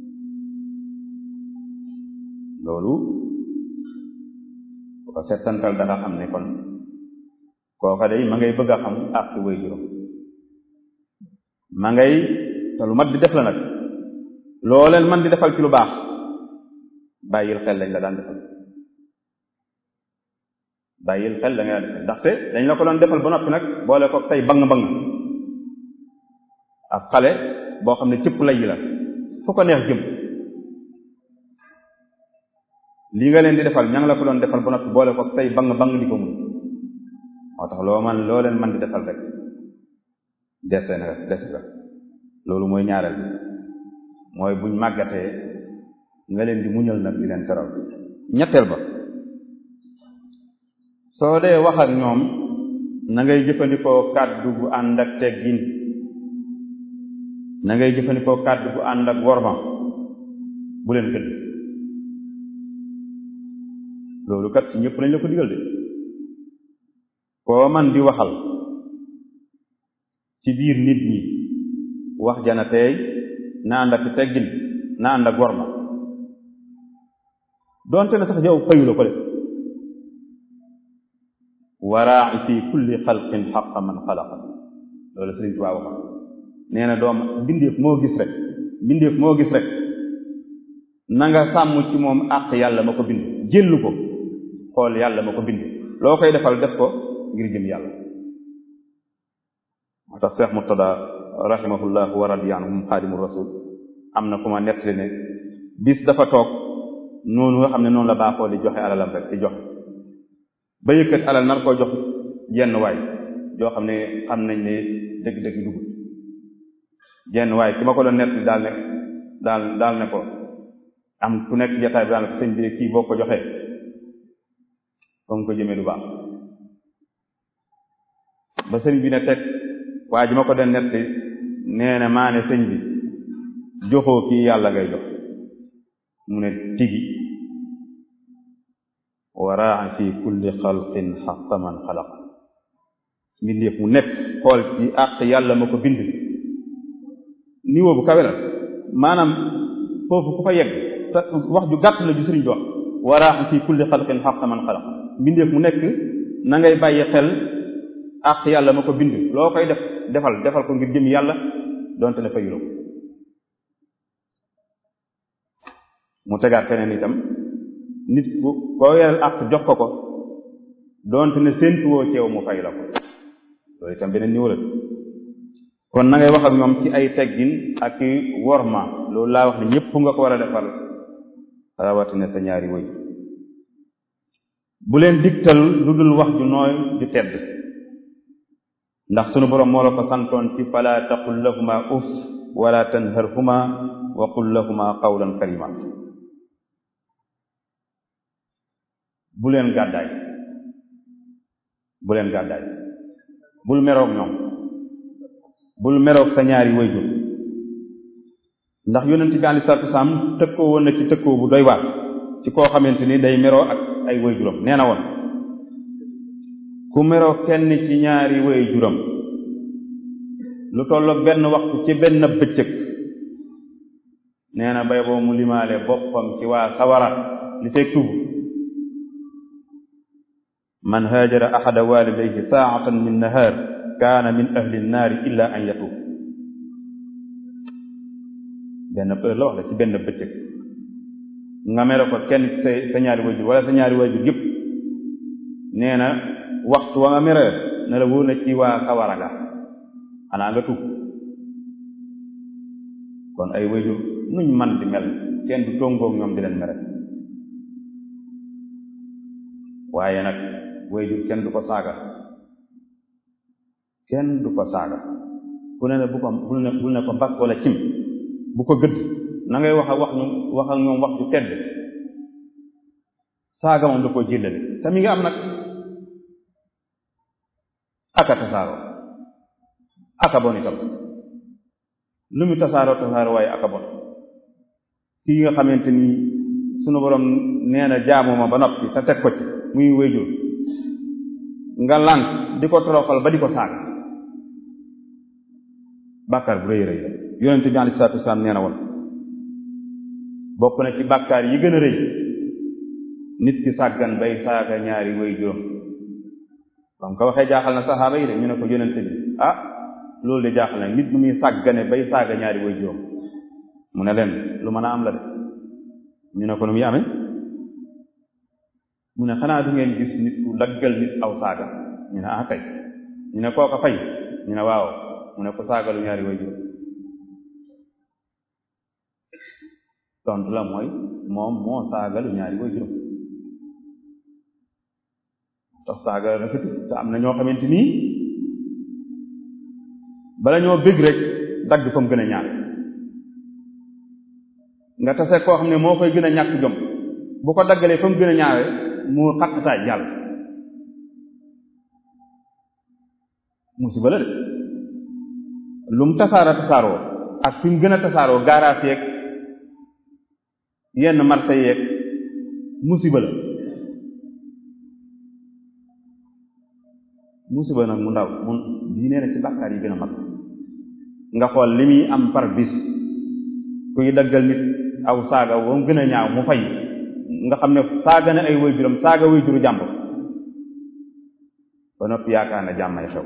loolu bu ko settantal danga xam ne kon kooka day ma ngay bëgg a xam àq way juróom ma ngay te lu mat di def la nag loo leen man di defal ci lu baax bàyyil xel lañ la daan defal bàyyil xel la nga daan defal ndaxte dañ la ko doon defal ba noppi nag boole ko tey bang bang ak xale boo xam ne cëpp lay yi la fu ko neex jëm lii nga leen di defal ña ngi la ko doon defal ba noppi boole ko tey bang bang di ko mun moo tax loo man loo leen man di defal rek dese na des nga loolu mooy ñaareel bi mooy buñ màggatee nga leen di muñal nag di leen teral ñetteel ba soo dee wax ak ñoom na ngay jëfandikoo kàddu gu ànd ak teggin na ngay jëfandikoo kàddu gu ànd ak worma bu leen gëdd loolu kat ci ñëpp lañ la ko digal de koo man di waxal ci biir nit ñi wax jana teey na ànd ak teggin na ànd ak worma doonte na sax yow fayu la ko def waraa'i fi kulli xalqin xaqa man xalaqa loolu Sëriñ Tuubaa wax nee na doom mbindeef moo gis rek mbindeef moo gis rek na nga sàmm ci moom àq yàlla ma ko bind jëllu ko xool yàlla ma ko bind loo koy defal def ko ngir jëm yàlla moo tax Cheikh Murtada rahimahullah wa radiya anhu moom xaadimu rasul am na ku ma nettali ne bis dafa toog noonu nga xam ne noonu la baaxoo di joxe alalam rek di joxe ba yëkkat alal nar koo jox jenn waay joo xam ne xam nañ ne dëgg-dëgg dugg jenn waay ki ma ko doon nettali daal ne daal daal ne ko am ku nekk jataay bi daal ne ko sëñ bi kii boo ko joxee fa nga ko jëmee du baax ba sëñ bi ne teg waa ji ma ko doon nettali nee na maa ne sëñ bi joxoo kii yàlla ngay jox mu ne tigi waraa fi kulli xalqin xaqa man xalaq mbindeef mu nekk xool ci àq yàlla ma ko bind niveau bu kawe la maanaam foofu ku fa yegg te wax ju gàtt la ju sëriñ bi wax waraa fi kulli xalqin xaqa man xalaq mbindeef mu nekk na ngay bàyyi xel àq yàlla ma ko bind loo koy def defal defal ko ngir jëm yàlla donte ne fayuloo ko mu tegaat feneen itam nit ku koo yeral àq jox ko ko doonte ne séentuwoo ceew mu fay la ko loolu itam beneen niveau la kon na ngay wax ak ñoom ci ay teggin ak i worma loolu laa wax ne ñépp nga ko war a defal rawatina sa ñaari woy bu leen digtal lu dul wax ju nooy ju tedd ndax sunu boroom moo la ko santoon ci fala taqul lahuma uf wala tanharhuma wa qul lahuma qawlan karima bu leen gàddaay bu leen gàddaay bul meroog ñoom bul meroog sa ñaari wayjur ndax yonent bi alei salatu wasalaam tëkkoo woon na ci tëkkoo bu doy waar ci koo xamante ni day meroo ak ay wayjuram nee na woon ku meroo kenn ci ñaari wayjuram lu tolloog benn waxtu ci benn bëccëg nee na bay boo mu limaale boppam ci waa sawara li teg tuub man haajara ahada walidayhi saatan min nahar kaana min ahli nnaari illa an yatuub benn heure la wax la ci benn bëccëg nga mere ko kenn sa sa ñaari wayjur wala sa ñaari wayjur yëpp nee na waxtu wa nga mere ne la wóor na ci waa sawara nga xanaa nga tuub kon ay wayjur nuñ man di mel kenn du tongoog ñoom di leen mere waaye nag wayjur kenn du ko saaga kenn du ko saaga ku ne ne bu ko bul ne bul ne ko mbas wala cim bu ko gëdd na ngay wax ak wax ñu wax ak ñoom wax ju tedd saaga moom da koo jëllale te mi nga am nag aka tasaaroo aka bon itam lu mu tasaaroo tasaaroo waaye aka bon kii nga xamante ni sunu borom nee na jaamu ma ba noppi te teg ko ci muy wéyjur nga lànk di ko toroxal ba di ko saaga bàkkaar bu rëy rëy la yonente bi alei salatu wasalaam nee na woon bokk na ci bàkkaar yi gën a rëy nit ki sàggan bay saaga ñaari way juróom bam ko waxee jaaxal na saxaaba yi de ñu ne ko yonente bi ah loolu de jaaxal na nit nu muy sàggane bay saaga ñaari way juróom mu ne leen lu mën a am la de ñu ne ko nu muy amee mu ne xanaa du ngeen gis nit ku daggal nit aw saaga ñu ne ah kay ñu ne kooka fay ñu ne waaw mu ne ko saagalu ñaari way juróom tontu la mooy moom moo saagalu ñaari way juróom tax saaga rafet te am na ñoo xamante nii bala ñoo bëgg rek dagg fa mu gën a ñaar nga tase koo xam ne moo koy gën a ñàkk jom bu ko daggalee fa mu gën a ñaawe mu xattasaay jàll musiba la de lu mu tasaara tasaaroo ak fi mu gën a tasaaroo gaaraas yeeg yenn marché yeeg musiba la musiba nag mu ndaw mun bii nee na ci bàkkaar yi gën a mag nga xool li muy am par bis kuy daggal nit aw saaga woo gën a ñaaw mu fay nga xam ne saaga na ay waajuram saaga waajuru jàmbur ba noppi yaakaar na jàmmay xew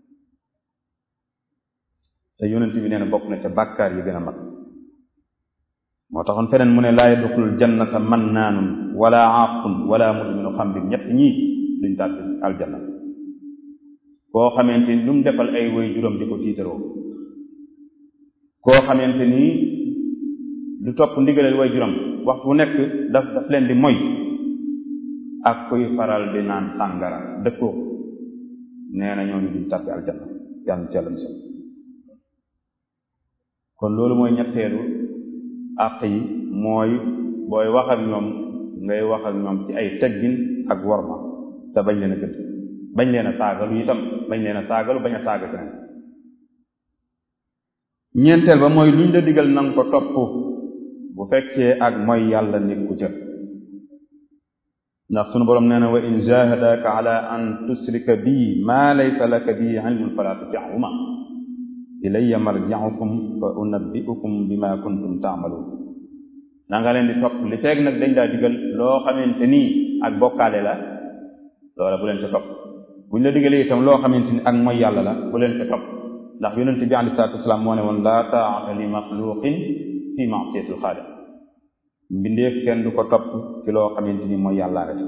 te yonent bi nee na bokk na ca bàkkaar yi gën a mag moo taxoon feneen mu ne laa yadxulul jannata mannaanun wala aaqun wala mudminu xamrin ñett ñii duñ tàbbi aljanna koo xamante ni lu mu defal ay way juróom di ko tiitaroo koo xamante ni du topp ndigalal way juróom waxtu bu nekk daf daf leen di moy ak kuy faral di naan sàngara dëkkoo nee na ñooñu duñ tàbbi aljanna yàlla na ci yàlla musal kon loolu mooy ñetteelu àq yi mooy booy wax ak ñoom ngay wax ak ñoom ci ay teggin ak worma te bañ leen a gëdd bañ leen a saagalu itam bañ leen a saagalu bañ a saaga keneen ñeenteel ba mooy luñ la digal nanga ko topp bu fekkee ak mooy yàlla nekku ca ndax sunu boroom nee na wa in jahadaka ala an tusrika bi ma laysa laka bi ilmun fala tuti'huma ilayya marji'ukum fa unabbi'ukum bima kuntum ta'malun na nga leen di topp li feeg nag dañ daa digal loo xamante nii ak bokkaale la loola bu leen ca topp buñ la digalee itam loo xamante ni ak mooy yàlla la bu leen ca topp ndax yonente bi alayhi salaatu wasalaam moo ne woon laa taa'ata li maxluqin fi ma'siyatil xaaliq mbindeef kenn du ko topp ci loo xamante ni mooy yàlla rek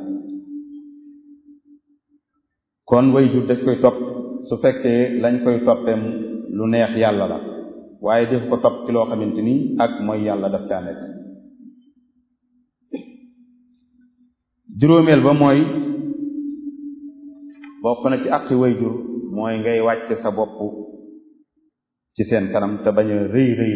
kon way jur daf koy topp su fekkee lañ koy toppee lu neex yàlla la waaye def ko topp ci loo xamante ni ak mooy yàlla daf caa nekk juróomeel ba mooy bokk na ci àqi way jur mooy ngay wàcce sa bopp ci seen kanam te bañ a rëy rëy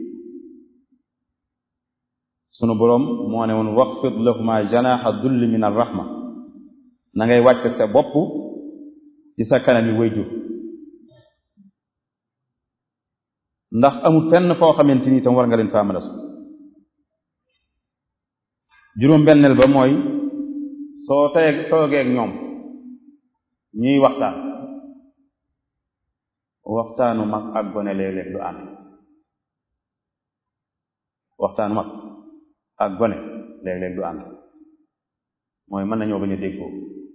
sunu boroom moo ne woon waxfid lahuma janaxa dulli min arrahma na ngay wàcce sa bopp ci sa kanami way jur ndax amul fenn foo xamante ni itam war nga leen faa mën a juróom benneel ba mooy soo tee toogee ak ñoom ñuy waxtaan waxtaanu mag ak gone léeg-léeg du ànd waxtaanu mag ak gone léeg-léeg du ànd mooy mën nañoo bañ a déggoo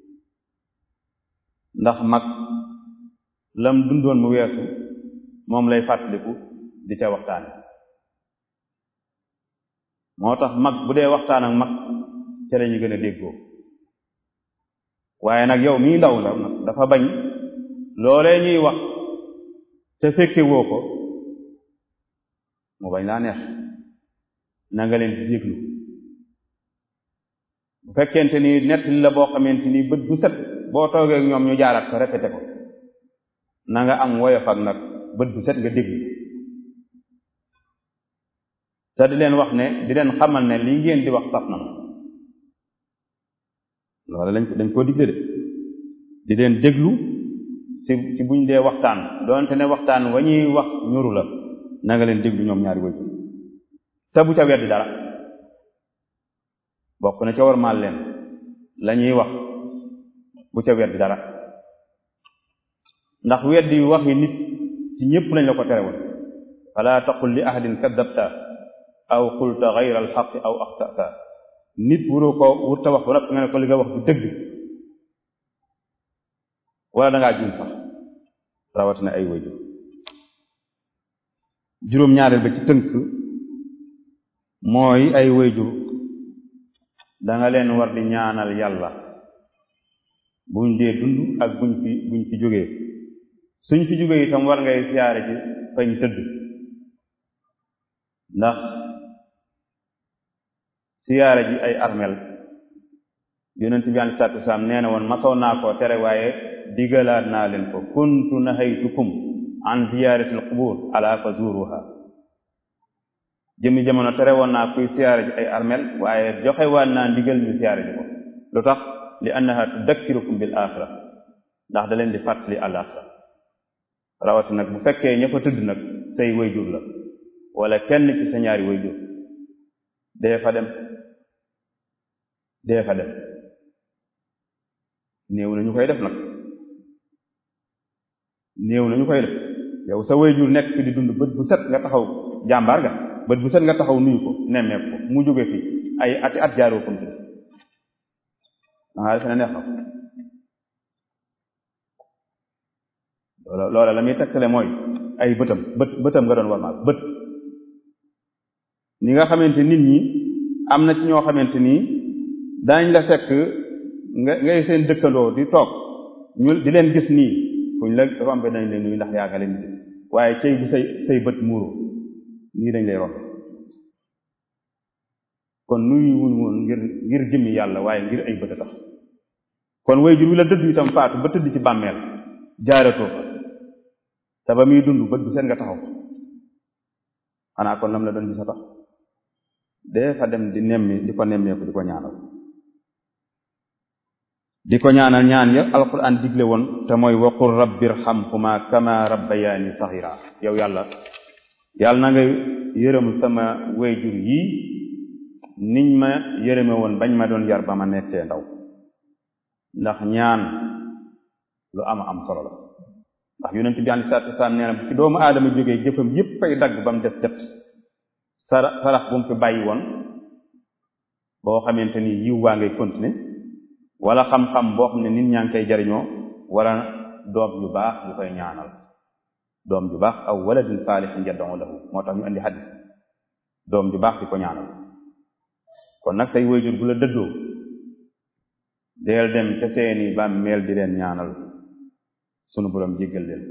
ndax mag lam dundoon mu weesu moom lay fàttaliku di ca waxtaane moo tax mag bu dee waxtaan ak mag ca lañu gën a déggoo waaye nag yow mii ndaw la nag dafa bañ loolee ñuy wax te fekke woo ko mu bañ laa neex na nga leen di déglu bu fekkente ni nettali la boo xamante ni bët bu set boo toogee ak ñoom ñu jaaraat ko répété ko na nga am woyof ak nag bët bu set nga déglu te di leen wax ne di leen xamal ne lii ngeen di wax saf na loolu lañ dañ koo digle de di leen déglu ci ci buñ dee waxtaan doonte ne waxtaan wa ñuy wax ñuru la na nga leen déglu ñoom ñaari way te bu ca weddi dara bokk na ca war maal leen la ñuy wax bu ca weddi dara ndax weddi wax yi nit ci ñépp lañ la ko terewul fala taqul li ahadin kadabta aw qulta gayra alxaqi aw axtata nit wuroo ko wurta wax ba noppi nga ne ko li nga wax du dëgg wala dangaa juum sax rawatina ay wayjur juróom-ñaareel ba ci tënk mooy ay wayjur danga leen war di ñaanal yàlla buñ dee dund ak buñ fi buñ fi jógee suñ fi jógee itam war ngay siyaare ci fañ tëdd ndax siyaare ji ay armel yonent bi alei salatu wasalaam nee na woon masoon naa koo tere waaye digalaat naa leen ko kuntu nahaytukum an ziyaarati alqubur ala fa zuruha jëmmi jamono tere woon naa kuy siyaare ji ay armel waaye joxe waan naa ndigal ñu siyaare ji ko lu tax li annaha tudakkirukum bil axira ndax da leen di fàttali al axira rawati nag bu fekkee ña fa tëdd nag say wayjur la wala kenn ci sa ñaari wayjur dee fa dem dee fa dem néew na ñu koy def nag néew na ñu koy def yow sa wayjur nekk fi di dund bët bu set nga taxaw jàmbaar nga bët bu set nga taxaw nuyu ko nemmeeku ko mu jóge fi ay ati at jaaroo kom da ngaa defe ne neex na loola loola la muy tegtale mooy ay bëtam bët bëtam nga doon warmaal bët ni nga xamante nit ñi am na ci ñoo xamante nii daañ la fekk nga ngay seen dëkkandoo di toog ñu di leen gis nii fuñ la rombe nañ leen nuyu ndax yaaga leen di waaye cey bu say say bët muuru nii dañ lay rombe kon nuyu wuñ woon ngir ngir jëmmi yàlla waaye ngir ay bët a tax kon way jur wi la dëddu itam faatu ba tëdd ci bàmmeel jaaratoo fa te ba muy dund bët bu seen nga taxaw xanaa kon lam la doon gis a tax dee fa dem di nemmi di ko nemmeeku di ko ñaanal di ko ñaanal ñaan ya alquran digle woon te mooy waqul rabbirhamhuma kama rabbayaani saxira yow yàlla yàlla na nga yërëm sama wayjur yii niñ ma yërëme woon bañ ma doon yar ba ma nekkee ndaw ndax ñaan lu ama am solo la ndax yonent bi alei salatu wasalaam nee na bu ci doomu aadama jógee jëfam yépp fay dagg ba mu def det sara sarax bu mu fi bàyyi woon boo xamante ni yiw waa ngay continuer wala xam-xam boo xam ne nit ñaa ngi koy jariñoo wala doom ju baax bu koy ñaanal doom ju baax aw waladin saalihin yad'u lahu moo tax ñu andi hadis doom ju baax di ko ñaanal kon nag say wayjur bu la dëddoo deel dem ca seeni bàmmeel di leen ñaanal sunu borom jéggal leen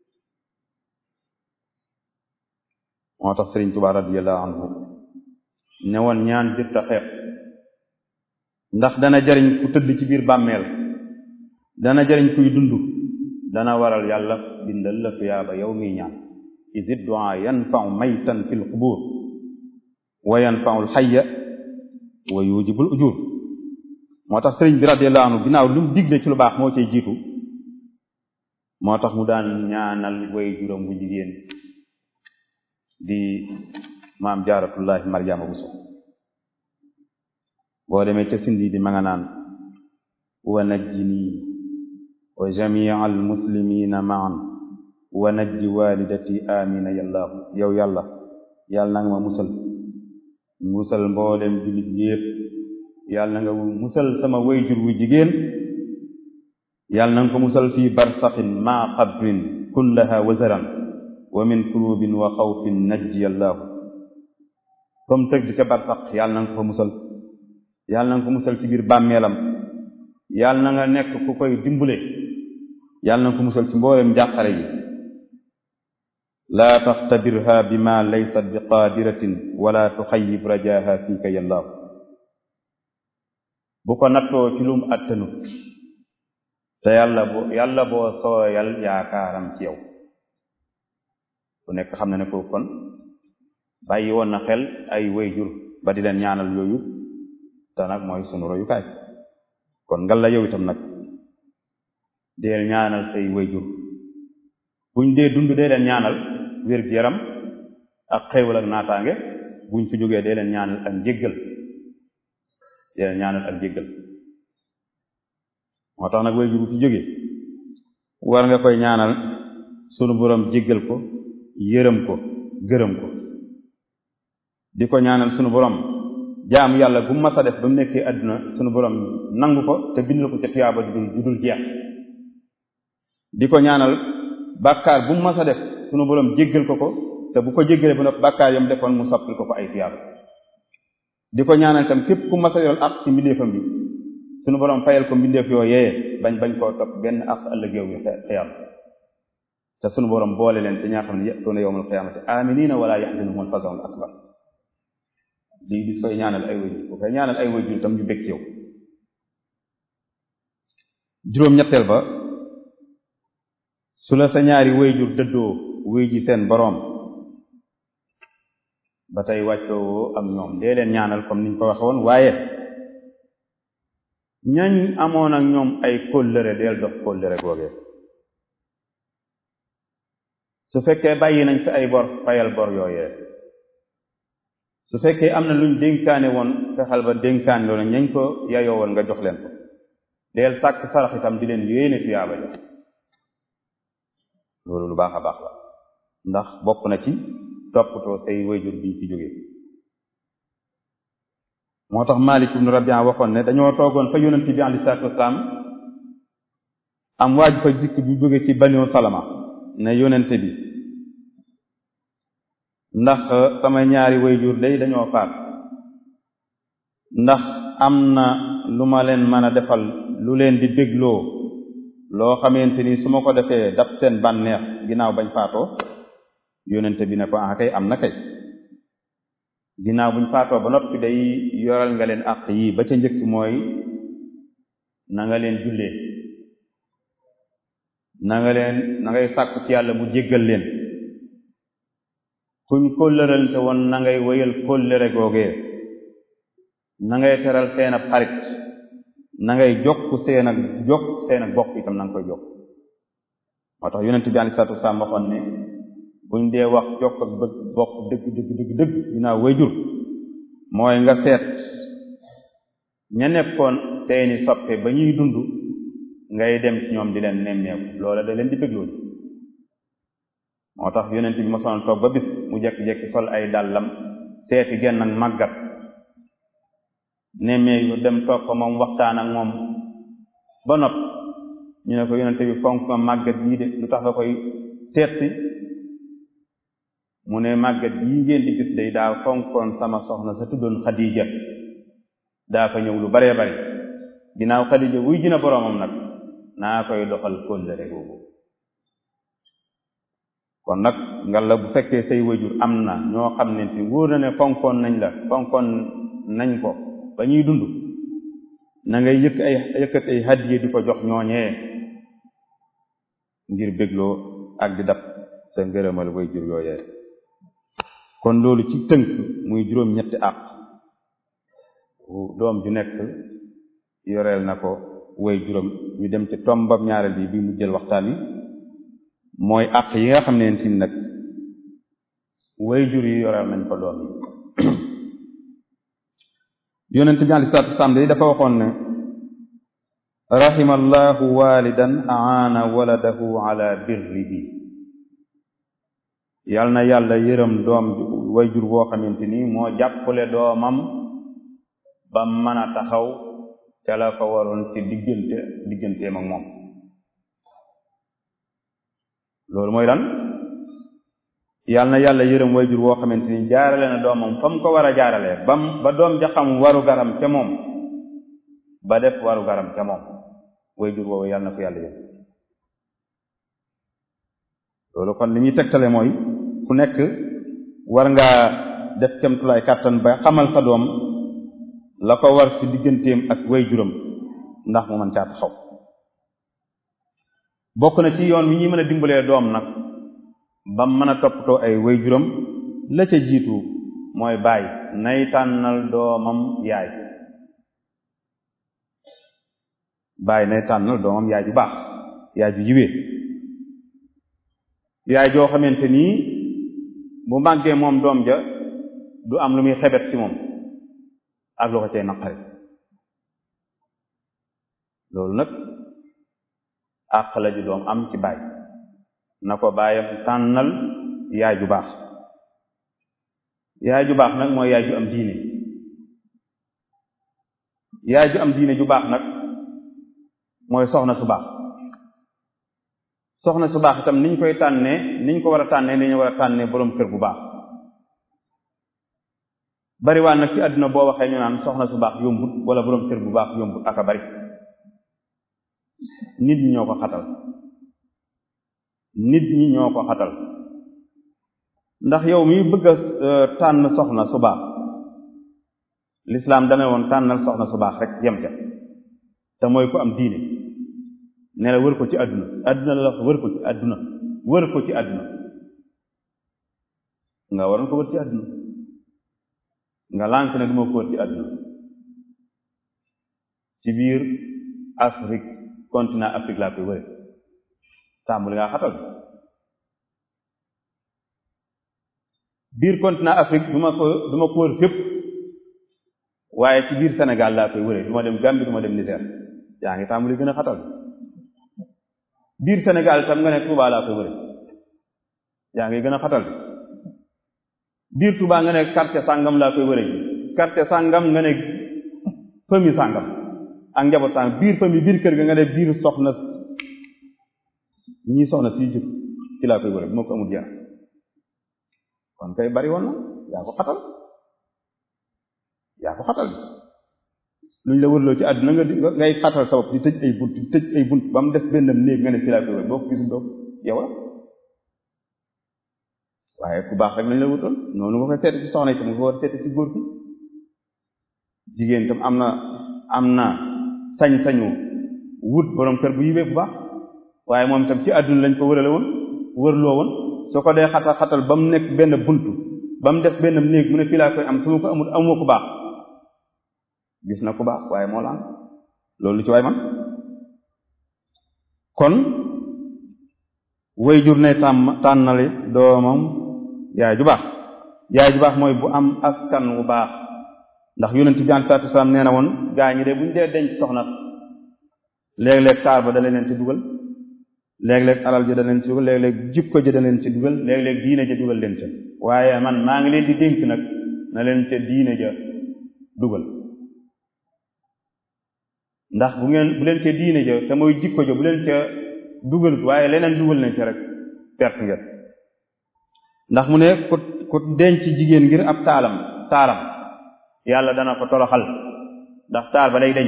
moo tax Sëriñ Tuubaa radiyallahu anhu ne woon ñaan jëtta xeeb ndax dana jariñ ku tëdd ci biir bàmmeel dana jariñ kuy dund dana waral yàlla bindal la tuyaaba yow miy ñaan isid du'a yanfa'u maytan fil qubur wa yanfa'u al-hayya wa yujibul ujur moo tax sëriñ bi radiyallahu anhu ginnaaw lu mu digle ci lu baax moo cay jiitu moo tax mu daan ñaanal way juróom bu jigéen di maam jaaratullahi marjama buso boo demee ca sindi di ma nga naan wa najjini wa jamia al muslimina maan wa najji walidati amina yallahu yow yàlla yàlla na nga ma musal musal mboolem jullit yépp yàlla na nga musal sama wayjur wu jigéen yàlla na nga ko musal fii barsaxin ma qabrin kullaha wazaran wa min kurubin wa xawfin najji yallahu comme tëgg ca barsax yàlla na nga ko fa musal yàlla na nga ko musal ci biir bàmmeelam yàlla na nga nekk ku koy dimbule yàlla na nga ko musal ci mboolem njàqare yi laa taxtabirha bima laysat bi qaadiratin wala tuxayib rajaha fiika yallaahu bu ko nattoo ci lum attanut te yàlla bo yàlla boo sooyal yaakaaram ci yow ku nekk xam na ne ko kon bàyyi woon na xel ay wayjur ba di leen ñaanal yooyu te nag mooy sunu royukaay kon ngal la yow itam nag deel ñaanal say wayjur buñ dee dund dee leen ñaanal wér gu yaram ak xéewal ak naataange buñ fi jógee dee leen ñaanal ak njéggal dee leen ñaanal ak njéggal moo tax nag wayjur bu fi jógee war nga koy ñaanal sunu borom jéggal ko yërëm ko gërëm ko di ko ñaanal sunu borom jaamu yàlla bu mas a def ba mu nekkee àdduna sunu borom nangu ko te bindal ko ca tuyaaba ju dul ju dul jeex di ko ñaanal bàkkaar bu mu mas a def sunu borom jéggal ko ko te bu ko jéggalee ba noppi bàkkaar yam defoon mu soppil ko ko ay tuyaaba di ko ñaanal itam képp ku mas a yoon ak ci mbindeefam bi sunu borom fayal ko mbindeef yoo yee bañ bañ koo topp benn ak ëllëg yow yi xiyam te sunu borom boole leen te ñaa xam ne yatuuna yawmal qiyaamati aminina wala yaxzanuhum al-faza'ul akbar lii di koy ñaanal ay wayjur bu koy ñaanal ay wayjur tam ñu bég yow juróom-ñetteel ba su la sa ñaari wayjur dëddoo wuy ji seen boroom ba tey wàccoo ak ñoom dee leen ñaanal comme niñ ko waxe woon waaye ñañ amoon ak ñoom ay kóllëre deel dox kóllëre googee su fekkee bàyyi nañ fi ay bor fayal bor yooyee su fekkee am na luñ dénkaane woon fexal ba dénkaane loolu ñañ ko yayoo woon nga jox leen ko deel sàkk sarax itam di leen yéene tuyaaba ja loolu lu baax a baax la ndax bokk na ci toppatoo say wayjur biñ ci jógee moo tax Maalik ibnu Rabi'a waxoon ne dañoo toogoon fa yonent bi alayhi salaatu wasalaam am waaj fa jikk bi jóge ci Banu Salama ne yonent bi ndax sama ñaari wayjur day dañoo faat ndax am na lu ma leen mën a defal lu leen di bégloo loo xamante ni su ma ko defee dab seen bànneex ginnaaw bañ faatoo yonente bi ne ko ah kay am na kay ginnaaw buñ faatoo ba noppi day yoral nga leen àq yii ba ca njëkk mooy na nga leen jullee na nga leen na ngay sàkku ci yàlla mu jéggal leen kuñ kóllërante woon na ngay wéyal kóllëre googee na ngay teral seen ab xarit na ngay jokk seen ak jokk seen ak bokk itam na nga koy jokk moo tax yonent bi alei salatu wasalaam waxoon ne buñ dee wax jokk ak bëgg bokk dëgg dëgg dëgg dëgg dinaa wayjur mooy nga seet ña nekkoon seeni soppe ba ñuy dund ngay dem ci ñoom di leen nemmeeku loola da leen di bégloo moo tax yonent bi mosoon toog ba bis mu jekki-jekki sol ay dàllam seeti genn ak màggat nemmeeku dem toog ko moom waxtaan ak moom ba nopp ñu ne ko yonente bi fonk ma màggat yii de lu tax nga koy seet si mu ne màggat yii ngeen di gis day daa fonkoon sama soxna sa tuddoon Xadija daa fa ñëw lu baree bari ginnaaw Xadija wuy jina boroomam nag naa koy doxal kóllëre googu kon nag ngalla bu fekkee say wajur am na ñoo xam ne ci wóor na ne fonkoon nañ la fonkoon nañ ko ba ñuy dund na ngay yëkk ay yëkkat ay hadiye di ko jox ñooñee ngir bégloo ak di dab sa ngërëmal way jur yooyee kon loolu ci tënk muy juróom ñetti àq doom ju nekk yoreel na ko way juróom ñu dem ci tombam ñaareel bi bi mu jël waxtaan wi mooy àq yi nga xam ne si nag way jur yi yoreel nañ ko doom yi yonent bi alei salatu wasalaam day dafa waxoon ne rahima allahu walidan aana waladahu ala birrihi yal na yàlla yërëm doom wayjur boo xamante ni moo jàppale doomam ba mën a taxaw ca la ko waroon ci diggante digganteem ak moom loolu mooy lan yal na yàlla yërëm wayjur boo xamante ni jaarale na doomam fa mu ko war a jaarale bam ba doom ja xam waru garam ca moom ba def waru garam ca moom wayjur boobu yal na ko yàlla yërëm loolu kon li ñuy tegtale mooy ku nekk war ngaa def kemtulaay kàttan ba xamal sa doom la ko war ci digganteem ak wayjuram ndax mu mën caa taxaw bokk na ci yoon wi ñuy mën a dimbalee doom nag ba mën a toppatoo ay wayjuram la ca jiitu mooy baay nay tànnal doomam yaay baay nay tànnal doomam yaay ju baax yaay ju yiwee yaay joo xamante nii bu màggee moom doom ja du am lu muy xebet ci moom ak lu ko cay naqari loolu nag àq la ju doom am ci baay na ko baayam tànnal yaay ju baax yaay ju baax nag mooy yaay ju am diine yaay ju am diine ju baax nag mooy soxna su baax soxna su baax itam niñ koy tànnee niñ ko war a tànnee ni ñu war a tànnee boroom kër bu baax bariwaan nag ci àdduna boo waxee ñu naan soxna su baax yombut wala boroom kër bu baax yombut aka bari nit ñi ñoo ko xatal nit ñi ñoo ko xatal ndax yow mi bëgg a tànn soxna su baax lislaam dane woon tànnal soxna su baax rek yem ca te mooy ko am diine ne la wër ko ci àdduna àdduna la wax wër ko ci àdduna wër ko ci àdduna nga waroon ko wër ci àdduna nga lànk ne duma ko wër ci àdduna ci biir Afrique continent Afrique laa koy wëre tàmbali ngaa xatal biir continent Afrique du ma ko du ma ko wër fépp waaye ci biir Sénégal laa koy wëree du ma dem Gambie du ma dem Niger yaa ngi tàmbali gën a xatal biir Sénégal tam nga ne Touba laa koy wëree yaa ngi gën a xatal biir Touba nga ne quartier sàngam laa koy wëree quartier sàngam nga ne famille sàngam ak njaboot sàngam biir famille biir kër ga nga ne biir soxna ñii soxna sii jub ci laa koy wëree bu ma ko amul jeex kon kay bari woon na yaa ko xatal yaa ko xatal luñ la wërloo ci àdduna nga di ngay xatal sa bopp di tëj ay bunt di tëj ay bunt ba mu des benn néeg nga ne ci laa koy wër boo ko gisul doo yow la waaye ku baax rek lañ la wutoon noonu nga koy seeti ci soxna itam nga ko war seeti ci góor gi jigéen itam am na am na sañ-sañu wut borom kër bu yiwee bu baax waaye moom itam ci àdduna lañ ko wërale woon wërloo woon soo ko dee xatal xatal ba mu nekk benn buntu ba mu def benn néeg mu ne fii laa koy am su ma ko amul amoo ku baax gis na ku baax waaye moo la am loolu ci waay man kon way jur ne tàmm tànnali doomam yaay ju baax yaay ju baax mooy bu am askan wu baax ndax yonent bi alayhi salaatu wasalaam nee na woon gaa ñi de buñ dee denc soxna léeg-léeg taar ba da leen ci dugal léeg-léeg alal ja da leen ci dugal léeg-léeg jikko ja da leen ci dugal léeg-léeg diine ja dugal leen ca waaye man maa ngi leen di dénk nag na leen ca diine ja dugal ndax bu ngeen bu leen ca diine ja te mooy jikko ja bu leen ca dugalut waaye leneen dugal nañ ca rek perte ngeen ndax mu ne ku ku denc jigéen ngir ab taalam taaram yàlla dana ko toroxal ndax taar ba day deñ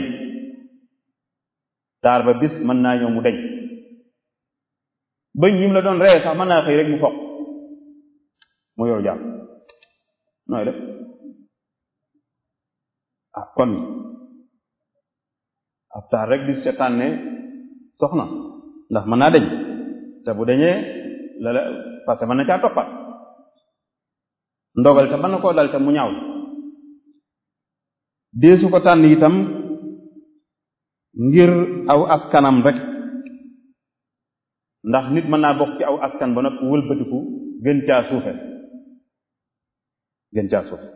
taar ba bis mën naa ñëw mu deñ bëñ yi mu la doon ree sax mën naa xëy rek mu foq mu yow jàpp nooy def ah kon ab taar rek di seetaan ne soxna ndax mën naa deñ te bu deñee la la parce que mën na caa toppat ndogal te mën na koo dal te mu ñaaw deesu ko tànn itam ngir aw askanam rek ndax nit mën naa bokk ci aw askan ba nag wëlbatiku gën caa suufe gën caa suufe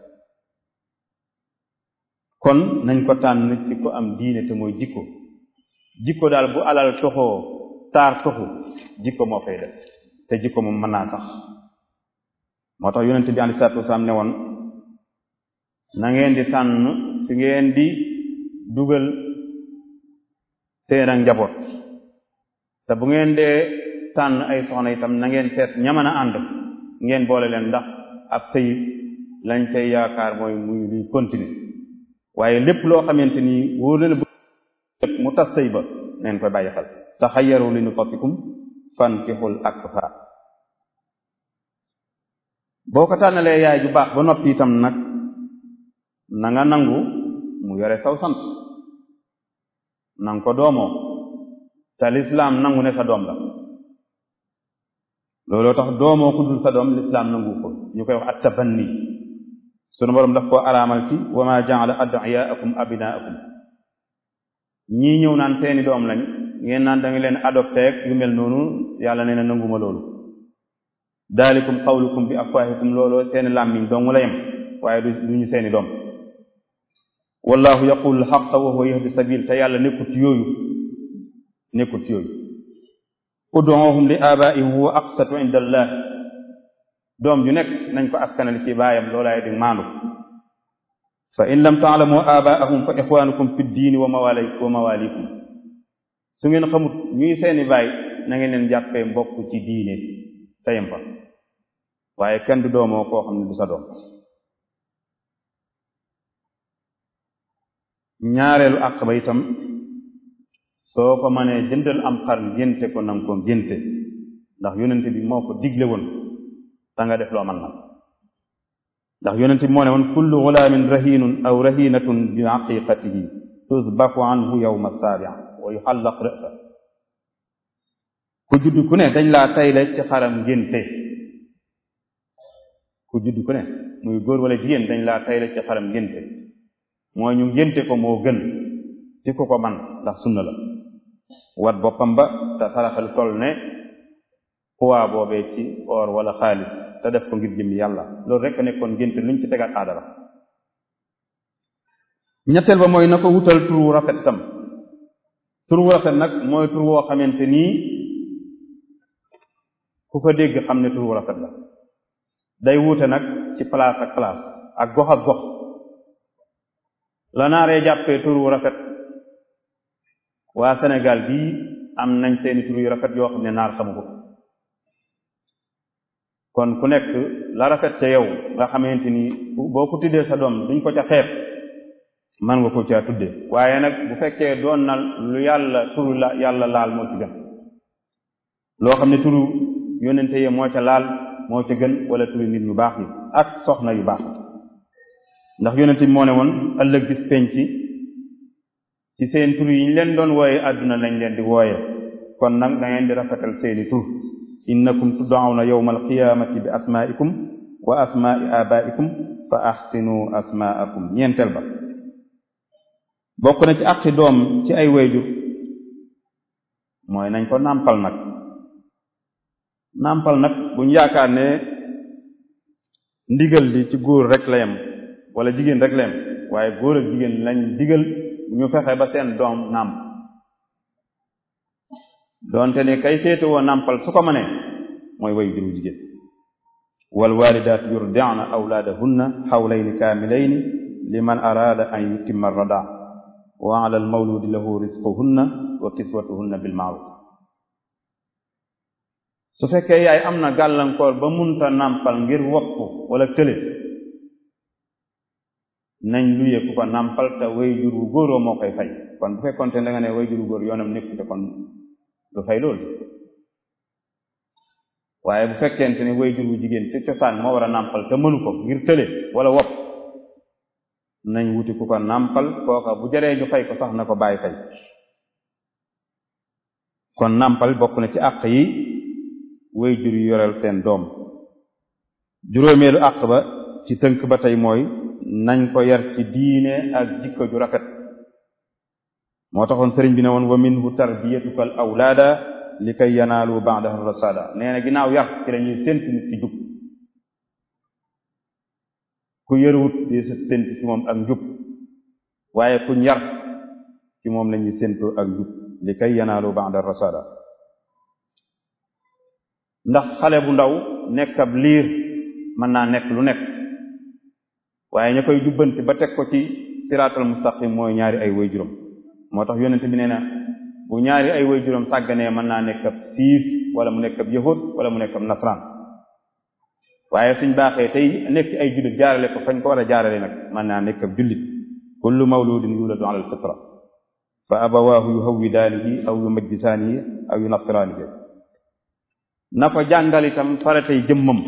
kon nañ ko tànn ci ko am diine te mooy jikko jikko daal bu alal toxoo taar toxu jikko moo fay def te jikko moom mën naa tax moo tax yonente bi alei salatu wasalaam ne woon na ngeen di tànn fi ngeen di dugal seen ak njaboot te bu ngeen dee tànn ay soxna itam na ngeen seet ñamën a ànd ngeen boole leen ndax ab sëy lañ cay yaakaar mooy muy luy continuer waaye lépp loo xamante ni wóor na bu mu tas sëy ba neen koy bàyyi xel taxayyaru li nutatikum fankixul akfa boo ko tànnalee yaay ju baax ba noppi itam nag na nga nangu mu yore saw sant nanga ko doomoo te lislaam nangu ne sa doom la looloo tax doomoo ku dul sa doom lislaam nangu ko ñu koy wax at-tabanni sunu boroom daf koo araamal ci wa ma ja'ala ad'iyaakum abnaakum ñii ñëw naan seeni doom lañ ngeen naan da nga leen adopté ak yu mel noonu yàlla nee na nanguma loolu daalikum qawlukum bi afwaahikum looloo seeni làmmiñ dong la yem waaye du du ñu seeni doom wallahu yaqulu alxaqa wa huwa yahdi sabil te yàlla nekkut yooyu nekkut yooyu ud'uhum li abaihim huwa aqsatu inda allah doom ju nekk nañ ko askanali ci baayam loolaay di maandu fa in lam taalamu abaahum fa ixwanukum fi ddiini wa mawali wa mawalikum su ngeen xamut ñuy seeni baay na ngeen leen jàppee mbokk ci diine tayam fa waaye kenn du doomoo koo xam ne du sa doom ñaareelu àq ba itam soo ko mënee jëndal am xar ngénte ko nanga ko ngénte ndax yonente bi moo ko digle woon da nga def loo man na ndax yonente bi moo ne woon kullu gulaamin rahinun aw rahinatun bi aqiqatihi tusbaku anhu yawma saabi wa yuxallaq rësa ku judd ku ne dañ laa tayle ci xaram ngénte ku judd ku ne muy góor wala jigéen dañ laa tayle ci xaram ngénte mooy ñu ngénte ko moo gën ci ku ko man ndax sunna la wat boppam ba te saraxal toll ne poids boobee ci or wala xaalis te def ko ngir jëmmi yàlla loolu rek a nekkoon ngénte luñ ci tegaat aada la ñetteel ba mooy na ko wutal tur wu rafet tam tur wu rafet nag mooy tur woo xamante nii ku ko dégg xam ne tur wu rafet la day wuute nag ci place ak place ak gox ak gox la naaree jàppee tur wu rafet waa Sénégal bii am nañ seeni tur yu rafet yoo xam ne naar xamu ko kon ku nekk la rafet ca yow nga xamante ni boo ko tuddee sa doom duñ ko ca xeeb man nga ko caa tuddee waaye nag bu fekkee doon na lu yàlla turu la yàlla laal moo ci gën loo xam ne turu yónnente yi moo ca laal moo ca gën wala turu nit ñu baax yi ak soxna yu baax ndax yónnente bi moo ne woon ëllëg bis penc ci seen tur yi ñu leen doon wooye àdduna lañ leen di wooye kon nag da ngeen di rafetal seeni tur innakum tud'awna yawma alqiyamati bi asma'ikum wa asma'i abaikum fa ahsinu asma'akum ñeenteel ba bokk na ci àqi doom ci ay wayjur mooy nañ ko nàmpal nag nàmpal nag buñ yaakaar ne ndigal li ci góor rek la yem wala jigéen rek la yem waaye góor ak jigéen lañ digal ñu fexe ba seen doom nàmp doonte ne kay féete woo nàmpal su ko mënee mooy wayjur wu jigéen wal walidaat yurdi'na awlaadahunna xawlayni kaamilayni liman araada an yutimma radaa wa ala almawludi lahu risquhunna wa kiswatuhunna bil ma'ruf su fekkee yaay am na gàllankoor ba munta nàmpal ngir wopp wala tële nañ luye ku ko nàmpal te wayjur wu góoroo moo koy fay kon bu fekkoonte da nga ne wayjur wu góor yoonam nekkute kon du fay loolu waaye bu fekkente ni wayjur wu jigéen ci cosaan moo war a nàmpal te mënu ko ngir tële wala wopp nañ wuti ku ko nàmpal kooka bu jaree ñu fay ko sax na ko bàyyi fay kon nàmpal bokk na ci àq yi wayjur yu yoreel seen doom juróomeelu àq ba ci tënk ba tey mooy nañ ko yar ci diine ak jikko ju rafet moo taxoon sëriñ bi ne woon wa minhu tarbiyatuka al awlaada li kay yanaalu ba'dahu rasada nee na ginnaaw yar ci lañuy séntu nit ci jub ku yëruwut di séntu ci moom ak njub waaye kuñ yar ci moom lañuy séntu ak njub li kay yanaalu ba'da rasada ndax xale bu ndaw nekk ab liir mën naa nekk lu nekk waaye ña koy jubbanti ba teg ko ci siraatal mustaqim mooy ñaari ay way juróom moo tax yonent bi nee na bu ñaari ay way juróom sàgganee mën naa nekk ab siif wala mu nekk ab yahud wala mu nekk ab nasraan waaye suñ baaxee tey nekk ay jullit jaarale ko fañ ko war a jaarale nag mën naa nekk ab jullit kullu mawludin yuladu ala alfitra fa abawaahu yuhawwidaanihi aw yumajjisaanihi aw yunasiraanihi na ko jàngal itam faratay jëmmam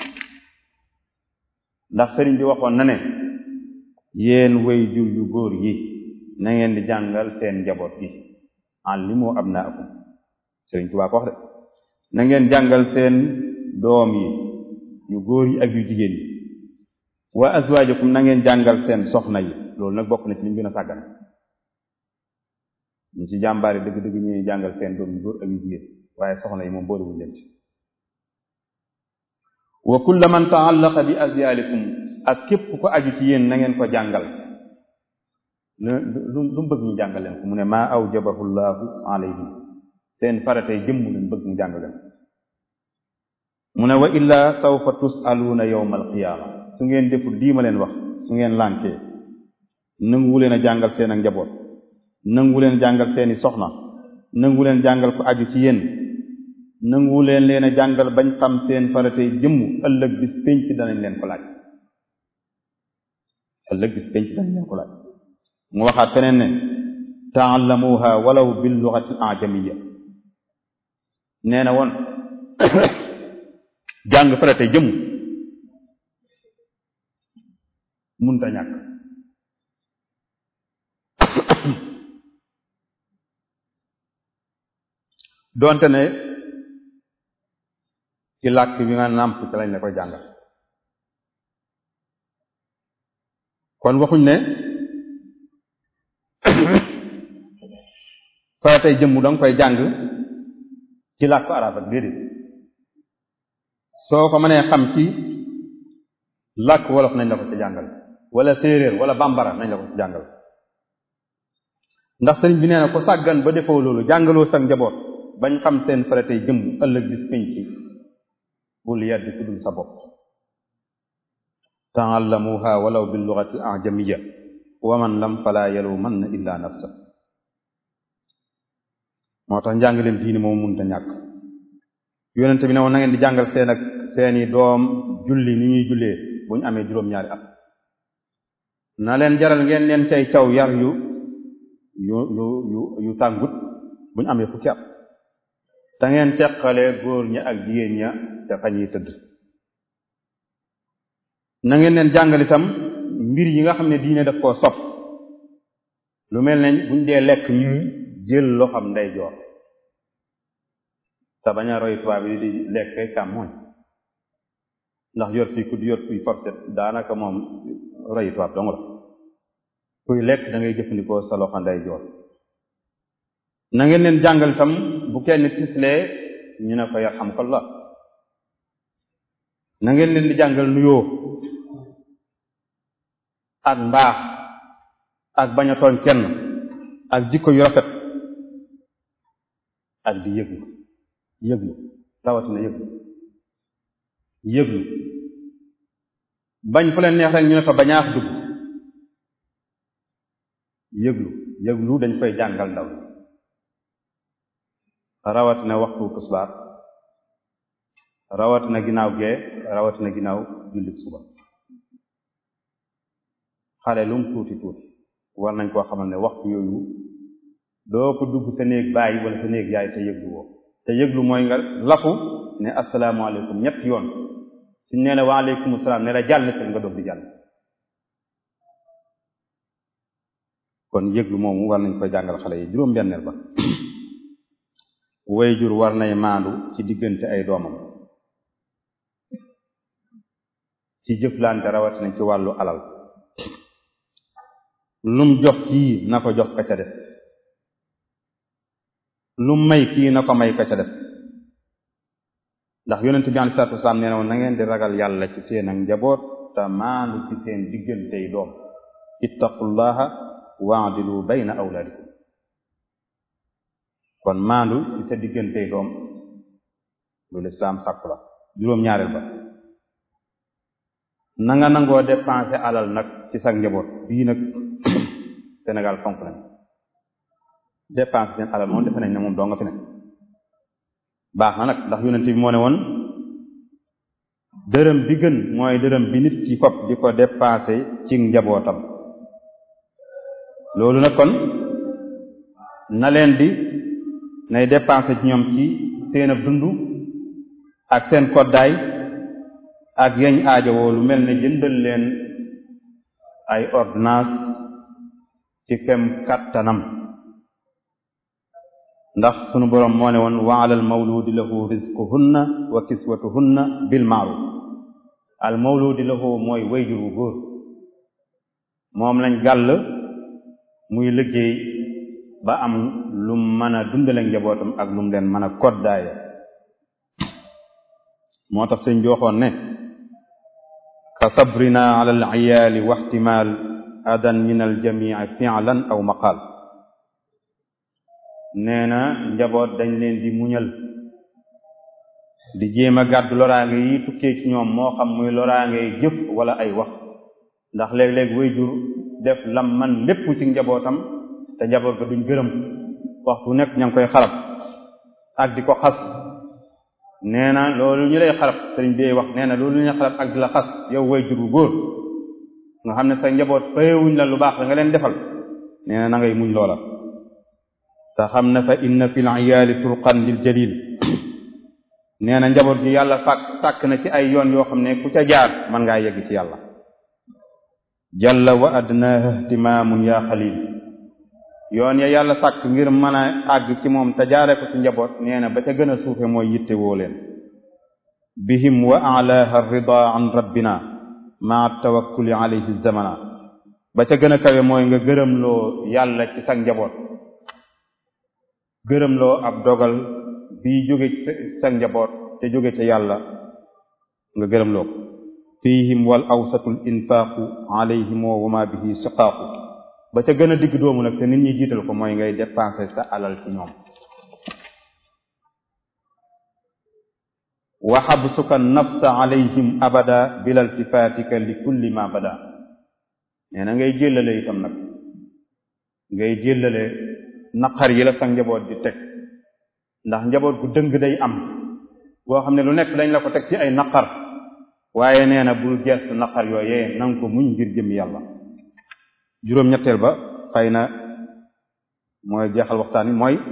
ndax sëriñ bi waxoon na ne yéen way jur yu góor yi na ngeen di jàngal seen njaboot gi allimu abnaakum sëriñ Tuubaa ko wax de na ngeen jàngal seen doom yi yu góor yi ak yu jigéen yi wa azwaajakum na ngeen jàngal seen soxna yi loolu nag bokk na ci li ñu gën a sàggan ñu ci jàmbaari dëgg-dëgg ñuy jàngal seen doom yu góor ak yu jigéen waaye soxna yi moom boolewuñ leen ci wa kulla man taallaqa bi azyaalikum ak képp ko aju ci yéen na ngeen ko jàngal lu lu bëgg ñu jàngal leen ko mu ne maa awjabahu llahu alayhim seen faratay jëmm leen bëgg ñu jàngal leen mu ne wa illaa sawfa tusaluuna yawma alqiyaama su ngeen deful lii ma leen wax su ngeen lànkee nanguwu leen a jàngal seen ak njaboot nanguwu leen jàngal seeni soxna nanguwu leen jàngal ko aju ci yéen nanguwu leen leen a jàngal bañ xam seen faratay jëmm ëllëg bis penc danañ leen ko laaj ëllëg bis penc danañ leen ko laaj mu waxaat feneen ne taallamuha walaw bil lughati al ajamiyya nee na woon jàng faratay jëmm munta ñàkk doonte ne ci làkk bi nga nàmp ci lañ la koy jàngal kon waxuñ ne faratay jëmm danga koy jàng ci làkk arab ak déedéet soo ko mënee xam ci làkk wolof nañ la ko ci jàngal wala séeréer wala bambara nañ la ko ci jàngal ndax sëriñ bi nee na ko sàggan ba defoo loolu jàngaloo sa njaboot bañ xam seen faratey jëm ëllëg bis pénc ci bul yedd ku dul sa bopp taallamuha walaw bil lughati ajamiyya wa man lam fala yalumanna illa nafsa moo tax njàngaleem diini moom mënta ñàkk yonente bi ne woon na ngeen di jàngal seen ak seeni doom julli ni ñuy jullee bu ñu amee juróom-ñaari at na leen jaral ngeen leen tey caw yar yu yu yu yu yu tàngut bu ñu amee fukki at te ngeen teqale góor ña ak jigéen ña te fa ñuy tëdd na ngeen leen jàngal itam mbir yi nga xam ne diine daf koo sopp lu mel ne buñ dee lekk ñuy jël loxam ndeyjoor te bañ a roy tubaab yi di lekk càmmoñ ndax yor fii ku di yor fii forset daanaka moom roy tubaab dong la kuy lekk da ngay jëfandikoo sa loxo ndeyjoor na ngeen leen jàngal itam bu kenn tislee ñu ne ko yarhamkallah na ngeen leen di jàngal nuyoo ak mbaax ak bañ a tooñ kenn ak jikko yu rafet ak di yëglu yëglu rawatina yëglu yëglu bañ fu leen neex rek ñu ne ko bañaax dugg yëglu yëglu dañ koy jàngal ndaw rawatina waxtu tusbaar rawatina ginnaaw gee rawatina ginnaaw jullit suba xale lum tuuti tuuti war nañ koo xamal ne waxtu yooyu doo ko dugg sa néeg bàyyi wala sa néeg yaay te yëglu woo te yëglu mooy nga lafu ne asalaamaaleykum ñett yoon suñ nee ne waaleykum salaam ne la jàll te nga doog di jàll kon yëglu moomu war nañ koy jàngal xale yi juróom-benneel ba wayjur war nay maandu ci diggante ay doomam ci jëflante rawatina ci wàllu alal lum jox kii na ko jox ka ca def lum may kii na ko may ka ca def ndax yonent bi alei salatu wasalaam nee na woon na ngeen di ragal yàlla ci seen ak njaboot te maandu ci seen diggantey doom ittaqullaha waadilu bayna awlaadikum kon maandu ci sa diggantey doom lu lislaam sàkku la juróom-ñaareel ba na nga nangoo dépenser alal nag ci sa njaboot bii nag Sénégal fonk nañ dépenser seen alal moom defe nañ ne moom doo nga fi ne baax na nag ndax yonent bi moo ne woon dërëm bi gën mooy dërëm bi nit ki fop di ko dépenser ci njabootam loolu nag kon na leen di nay dépenser ci ñoom ci seen ab dund ak seen koddaay ak yeñ aajowoo lu mel ne jëndal leen ay ordonnance ci kem kattanam ndax sunu boroom moo ne woon wa alal mawludi lahu rizquhunna wa kiswatuhunna bil ma'ruf al mawludi lahu mooy wayjur wu góor moom lañ gàll muy liggéey ba am lum mën a dundale njabootam ak lum leen mën a koddaaye moo tax sëñ bi waxoon ne ka sabrina ala al iyaali wa ihtimal adan min al jamii fi'lan aw maqal nee na njaboot dañ leen di muñal di jéem a gàddu loraange yi tukkee ci ñoom moo xam muy loraange yi jëf wala ay wax ndax léeg-léeg waajur def lam man lépp ci njabootam te njaboot ga duñ gërëm waxtu nekk ña ngi koy xarab ak di ko xas nee na loolu ñu lay xarab sëriñ bi wax nee na loolu ñu lay xarab ak di la xas yow waajur bu góor nga xam ne sa njaboot fayewuñ la lu baax la nga leen defal nee na na ngay muñ loola te xam ne fa inna fil iyaali turqan lil jalil nee na njaboot gi yàlla sàkk sàkk na ci ay yoon yoo xam ne ku ca jaar mën ngaa yegg ci yàlla jalla wa adnaaha ihtimaamun yaa xalil yoon ya yàlla sàkk ngir mën a àgg ci moom te jaare ko ci njaboot nee na ba ca gën a suufe mooy yitte woo leen bihim wa alaaha rida an rabbina maa tawakkuli alayhi zamana ba ca gën a kawe mooy nga gërëmloo yàlla ci sa njaboot gërëmloo ab dogal bii jóge ci sa njaboot te jóge ca yàlla nga gërëm loo ko fihim wal awsatul infaaqu alayhim wa ma bihi siqaaqu ba ca gën a digg doomu nag te nit ñi jiital ko mooy ngay dépenser sa alal ci ñoom wa xabsuka nafsa alayhim abada bila iltifaatika li kulli ma bada nee na ngay jéllale itam nag ngay jéllale naqar yi la sa njaboot di teg ndax njaboot gu dëng day am boo xam ne lu nekk dañ la ko teg ci ay naqar waaye nee na bul gestu naqar yooyee nanga ko muñ ngir jëm yàlla juróom-ñetteel ba xëy na mooy jeexal waxtaan wi mooy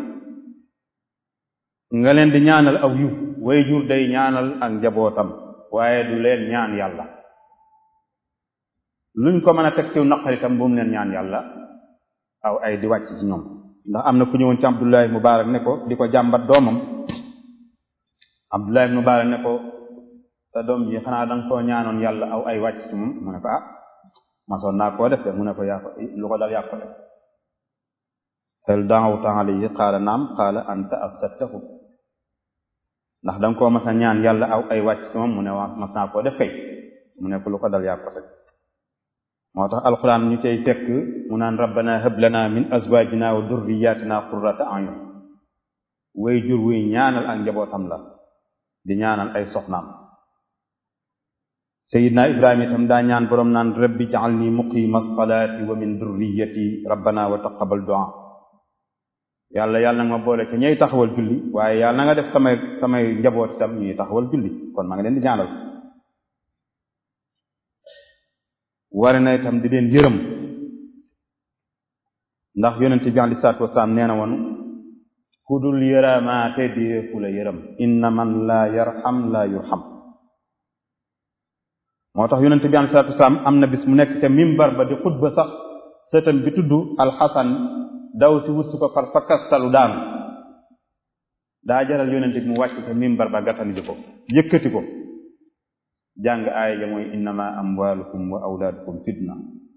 nga leen di ñaanal aw yiw way jur day ñaanal ak njabootam waaye du leen ñaan yàlla luñ ko mën a teg ci naqar itam bu mu leen ñaan yàlla aw ay di wàcc ci ñoom ndax am na ku ñëwoon ci Abdullahi Mubarak ne ko di ko jàmbat doomam Abdullahi Mubarak ne ko sa doom ji xanaa danga koo ñaanoon yàlla aw ay wàcc ci moom mu ne ko ah masoon naa koo def de mu ne ko yaa ko lu ko dal yaa ko def hal da'awta alayhi qaala naam qaala anta afsadtahu ndax danga koo mas a ñaan yàlla aw ay wàcc ci moom mu ne waa mas naa koo def kay mu ne ko lu ko dal yaa ko def moo tax alquran ñu cay fekk mu naan rabbana hab lana min azwajina wa durriyatina qurrata a'yun way jur wuy ñaanal ak njabootam la di ñaanal ay soxnaam sayidna ibrahima itam daa ñaan boroom naan rabbi ja'alni muqima salaati wa min durriyati rabbana wa taqabbal du'a yàlla yàlla nag ma boole ci ñay taxawal julli waaye yàlla na nga def samay samay njaboot itam ñuy taxawal julli kon maa ngi leen di ñaanal ware na itam di leen yërëm ndax yonent bi alei salaatu wasalaam nee na woon ku dul yërëmaate deefu la yërëm inna man laa yarham laa yurham moo tax yonent bi alei salaatu wasalaam am na bis mu nekk ca mimbar ba di xutba sax sëtam bi tudd alxasan daw si wut su ko far fakkastalu daanu daa jaral yonent bi mu wàcc ca mimbar ba gàttandi ko yëkkati ko jàng aaya ja mooy innama amwalukum wa awlaadukum fitna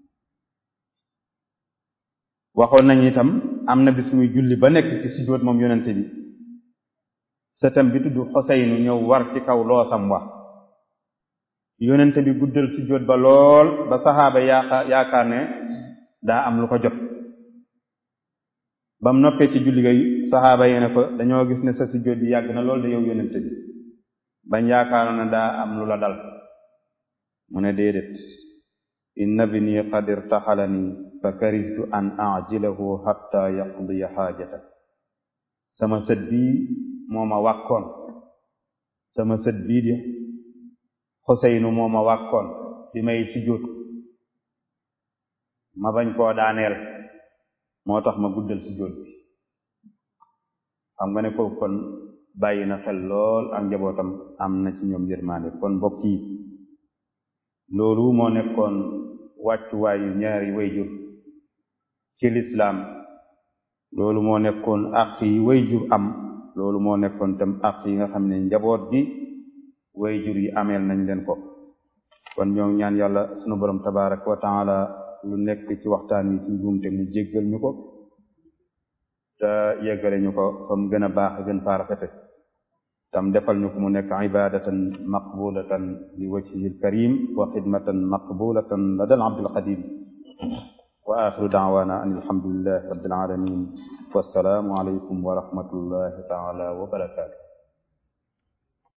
waxoon nañu itam am na bis muy julli ba nekk ci sujjóot moom yonente bi sëtam bi tudd xoseynu ñëw war ci kaw loosam wa yonente bi guddal sujjóot ba lool ba saxaaba yaaka yaakaar ne daa am lu ko jot ba mu noppee ci julli gay saxaaba yi ne ko dañoo gis ne sa sujjóot bi yàgg na lool de yow yonente bi bañ yaakaaroon ne daa am lu la dal mu ne déedéet inna bni qad irtaxalani fa karihtu an ajilahu hatta yaqdiya xaajata sama sët bii moo ma wàkkoon sama sët bii di xoseynu moo ma wàkkoon bi may sujjóot ma bañ koo daaneel moo tax ma guddal sujjóot bi xam nga ne ko kon bàyyi na xel lool ak njabootam am na ci ñoom yërmaande kon mbokk yi loolu moo nekkoon wàccuwaayu ñaari wayjur ci lislaam loolu moo nekkoon àq yi wayjur am loolu moo nekkoon tam àq yi nga xam ne njaboot gi wayjur yi ameel nañ leen ko kon ñoo ngi ñaan yàlla sunu borom tabaraka wa taala lu nekk ci waxtaan wi ci njuumte mu jéggal ñu ko te yeggale ñu ko fa mu gën a baax gën faa rafete tam defal ñu ko mu nekk ibadatan maqbulatan li wajhihi alkarim wa xidmatan maqbulatan lada alabdil xadim wa axiru daawana an alhamdulillahi rabbil alamin wassalaamu alaykum wa rahmatullahi taala wa barakatuh